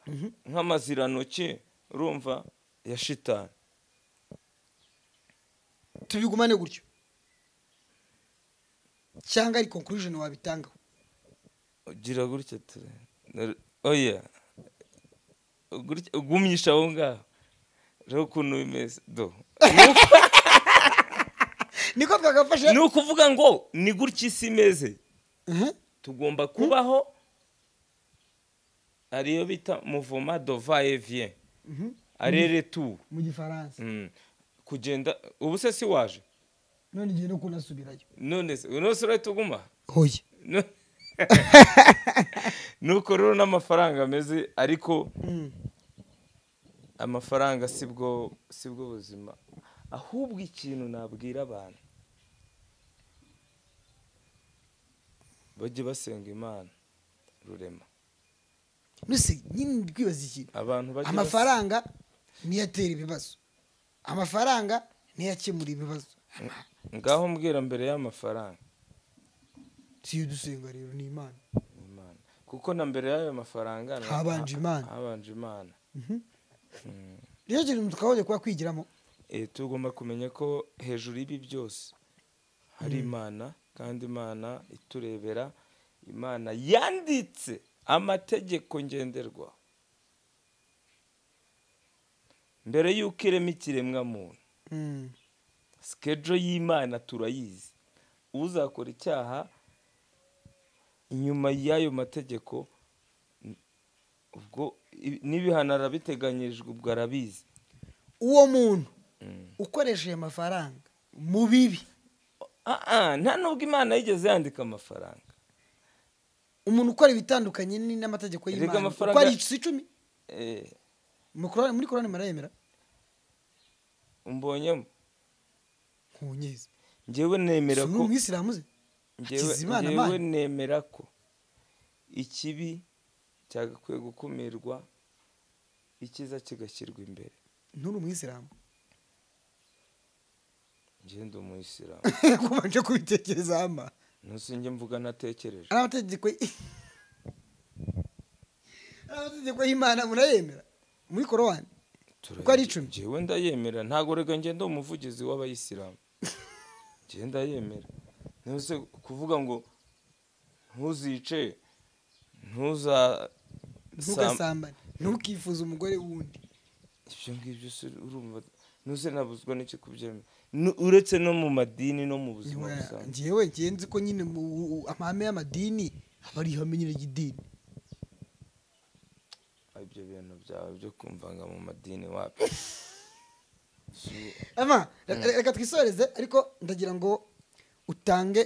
nk'amazirantoki urumva ya shitani
tubigumane gutyo cyangwa ari conclusion wabitangaho
ugira gutya ture Nare- oya Gutya- ugumyisha aho ngaho rero ukuntu bimeze do
niko twagafashe
ni ukuvuga ngo ni gutya isi imeze
Mhm.
tugomba kubaho ariyo bita muvoma dova evien
Mhm.
arere tu
mu gifaransa
kugenda ubu se si waje
none igihe no kunasubirayo
none se none se urahita uguma
hoye
No- nuko rero n'amafaranga ameze ariko amafaranga si bwo si bwo buzima ahubwo ikintu nabwira abantu bajye basenga imana rurema
nuse nyine twibaza ikintu
abantu bajye bas-
amafaranga niyo atera ibibazo amafaranga niyo akemura ibibazo
ngaho mbwira mbere y'amafaranga
si iyo dusenga rero ni imana
Imana. kuko na mbere y'ayo mafaranga na-
Habanje Imana.
habanje imana
rero kintu twakagombye kuba kwigiramo
Eh, tugomba kumenya ko hejuru y'ibi byose hari imana kandi imana iturebera imana yanditse amategeko ngenderwa mbere y'uko irema ikiremwamuntu
Mm.
sikejo y'imana turayizi uzakora icyaha inyuma y'ayo mategeko n- ubwo i- n'ibihano arabiteganyijwe ubwo arabizi
uwo muntu
Mm.
ukoresha ayo mafaranga mu bibi
Ah, ah, nta n'ubwo imana yigeze yandika amafaranga
umuntu ukora ibitandukanye ni- n'amategeko
Erega
y'imana
amafaranga-
uko ari si icumi
Eh,
mu Korani- muri korani murayemera
umbonyemo
nkunyeze
ngewe nemera
si uri
ko
umwisilamu ze
ngewe
Hakizimana
ngewe
Mana.
nemera ko ikibi cyagakwiye gukumirwa icyiza kigashyirwa imbere
nturi umwisilamu
ngewe ndi umuyisilamu
kubanje kubitekereza hama
ntusinge mvuga natekereje
ari amategeko y- ari amategeko y'imana murayemera muri korowani uko ari icumi.
ngewe ndayemera ntabwo rega ngenda ndi umuvugizi w'abayisilamu ngewe ndayemera ntuse kuvuga ngo ntuzice ntuza sam-
ntugasambane ntukifuze umugore w'undi
ibyo ngibyo se urumva ntuze nabuzwa n'icyo kubyemera Nu- uretse no mu madini no mu buzima
Niwe-
busanzwe
njyewe njyewe nzi ko nyine mu u- amahame y'amadini aba ari ihame nyine ry'idini
ibyo bintu byawe byo kumvanga mu madini wapi Si-
ama re- re- reka twisoreze ariko ndagira ngo utange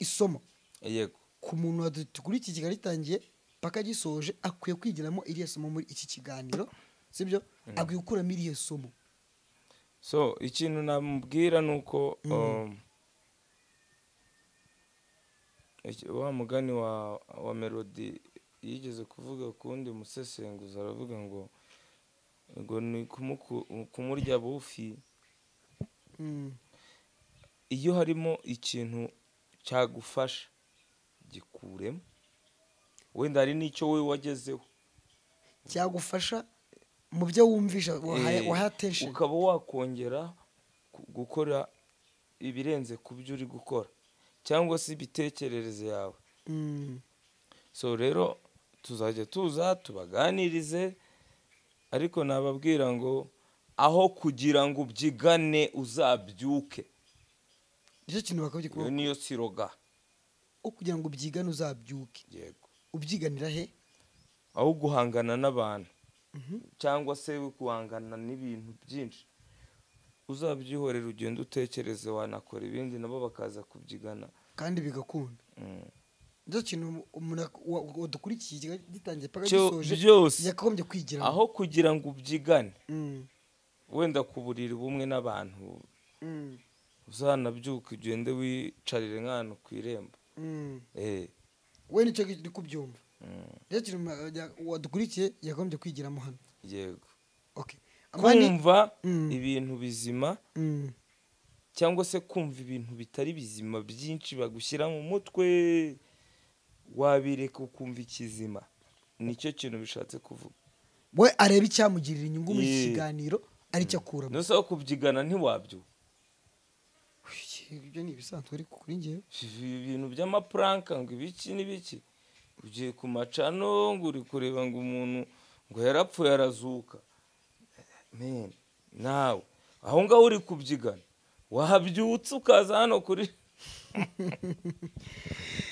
isomo
yego
ku muntu wadukurikiye kigali ritangiye paka gisoje akwiye kwigiramo iriya somo muri iki kiganiro sibyo akwiye gukuramo iriya somo
so ikintu namubwira ni uko um, iki- wa mugani wa wa melody yigeze kuvuga ku wundi musesenguzi aravuga ngo ngo ni kumuku- kumurya bufi
Mm.
iyo harimo ikintu cyagufasha gikuremo wenda hari n'icyo wowe wagezeho
cyagufasha mu byo wumvisha wahaye
Eh,
wahaye attention
ukaba wakongera ku- gukora ibirenze ku byo uri gukora cyangwa se imitekerereze yawe
Mm.
so rero tuzajya tuza tubaganirize ariko nababwira ngo aho kugira ngo ubyigane uzabyuke
nicyo kintu
iyo
bakabyikorera
niyo siroga
kugira ngo ubyigane uzabyuke
yego
ubyiganira he
aho guhangana n'abantu cyangwa se guhangana n'ibintu byinshi uzabyihorera ugenda utekereze wanakora ibindi nabo bakaza kubyigana
kandi bigakunda
Mm.
nicyo kintu umuntu ak- wa- wadukurikiye kigali gitangiye paka
Cyo
gisoje
byose.
yakagombye kwigira
aho kugira ngo ubyigane wenda ku buriri bumwe n'abantu uzanabyuka ugende wicarire nk'ahantu ku irembo Eh,
we nicyo uri kubyumva
mm,
nicyo kintu ma- ya- wadukurikiye yakagombye kwigiramo hano
yego
okay amani
kumva
Mm.
ibintu bizima
Mm.
cyangwa se kumva ibintu bitari bizima byinshi bagushyira mu mutwe wabireka ukumva ikizima nicyo kintu bishatse kuvuga
we areba icyamugirira inyungu muri iki
Ye.
kiganiro aricyo akuramo
ntusaba kubyigana ntiwabyuka
ibyo ni ibisanzwe ariko kuri ngewe
Ibi bintu by'amapuranka ngo ibiki n'ibiki ugiye ku macano ngo uri kureba ngo umuntu ngo yarapfuye arazuka Men, nawe aho ngaho uri kubyigana wabyutse ukaza hano kuri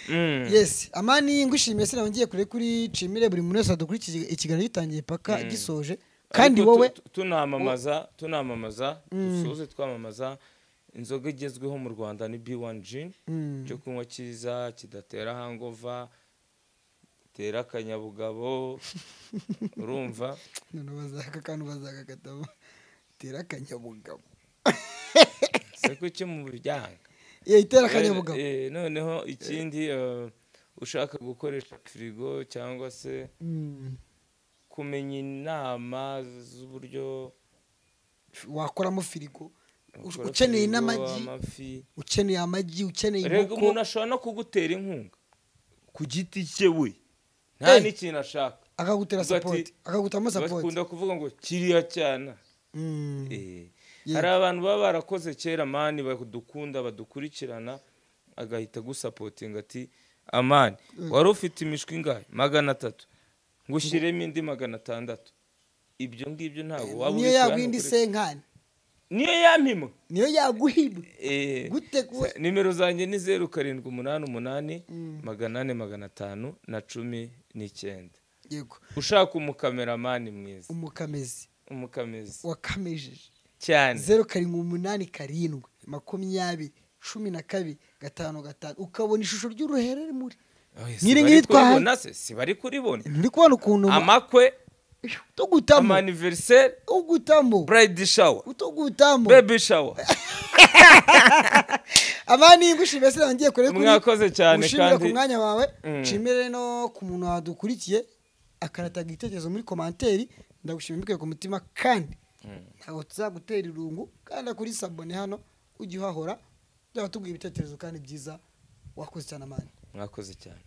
Mm.
yes amani ngushimiye sinawe ngiye kure kuri cimire buri muntu wese wadukurikiye ikiganiro gitangiye paka gisoje kandi
Ariko
wowe
tu- tu- tunamamaza tunamamaza dusoze twamamaza inzoga igezweho mu rwanda ni b1 gin
Mm.
cyo kunywa cyiza kidatera hangova gitera akanyabugabo urumva
none bazaka kandi bazagakatamo tera akanyabugabo
se kuki mu byanga
ye itera akanyabugabo
Eh, noneho ikindi eh, ushaka gukoresha firigo cyangwa se
Mm.
kumenya inama z'uburyo
wakoramo firigo
ukora
ukeneye
firigo,
n'amagi
amafi
ukeneye amagi ukeneye
rega umuntu
inkoko
ashobora no kugutera inkunga ku giti cye we nta
Eh.
n'ikintu ashaka
akagutera
Ugati-
sapoti akagutamo sapoti
bakunda kuvuga ngo kiriya cyana
Mm.
Eh.
Yeah.
hari abantu baba barakoze kera mani badukunda badukurikirana agahita agusapotinga ati amani wari ufite imishwi ingahe magana atatu ngushyiremo indi magana atandatu ibyo ngibyo ntabwo waba
niyo
ubikora
yaguha indi
ntukore-
senkani
niyo yampimwa
niyo yaguha ibi
Eh,
Gute ku-
sa- nimero zanjye ni zeru karindwi umunani umunani magana ane magana atanu na cumi n'icyenda
yego
ushaka umukameramani mwiza
umukamezi
umukamezi
wakamejeje
cyane
zeru karindwi umunani karindwi makumyabiri cumi na kabiri gatanu gatanu ukabona ishusho ry'uruhere muri
Oye,
nyiri
sibari
nyiri twahaye.
kuribona se sibari kuribona
nturi kubona ukuntu
amakwe
utugutamo
amaniveriseri
ugutamo
burayidi shawa
utugutamo
bebi shawa
amani ngushimiye se ngiye kure kuri
mwakoze cyane
gushimira ku
kandi
mwanya wawe
Mm.
nshimire no ku muntu wadukurikiye akanataga igitekerezo muri komanteri ndagushimira mbikuye ku mutima kandi ntabwo tuzagutera irungu kandi kuri sabone hano ujye uhahora byaba tubwiye ibitekerezo kandi byiza wakoze cyane amani
mwakoze cyane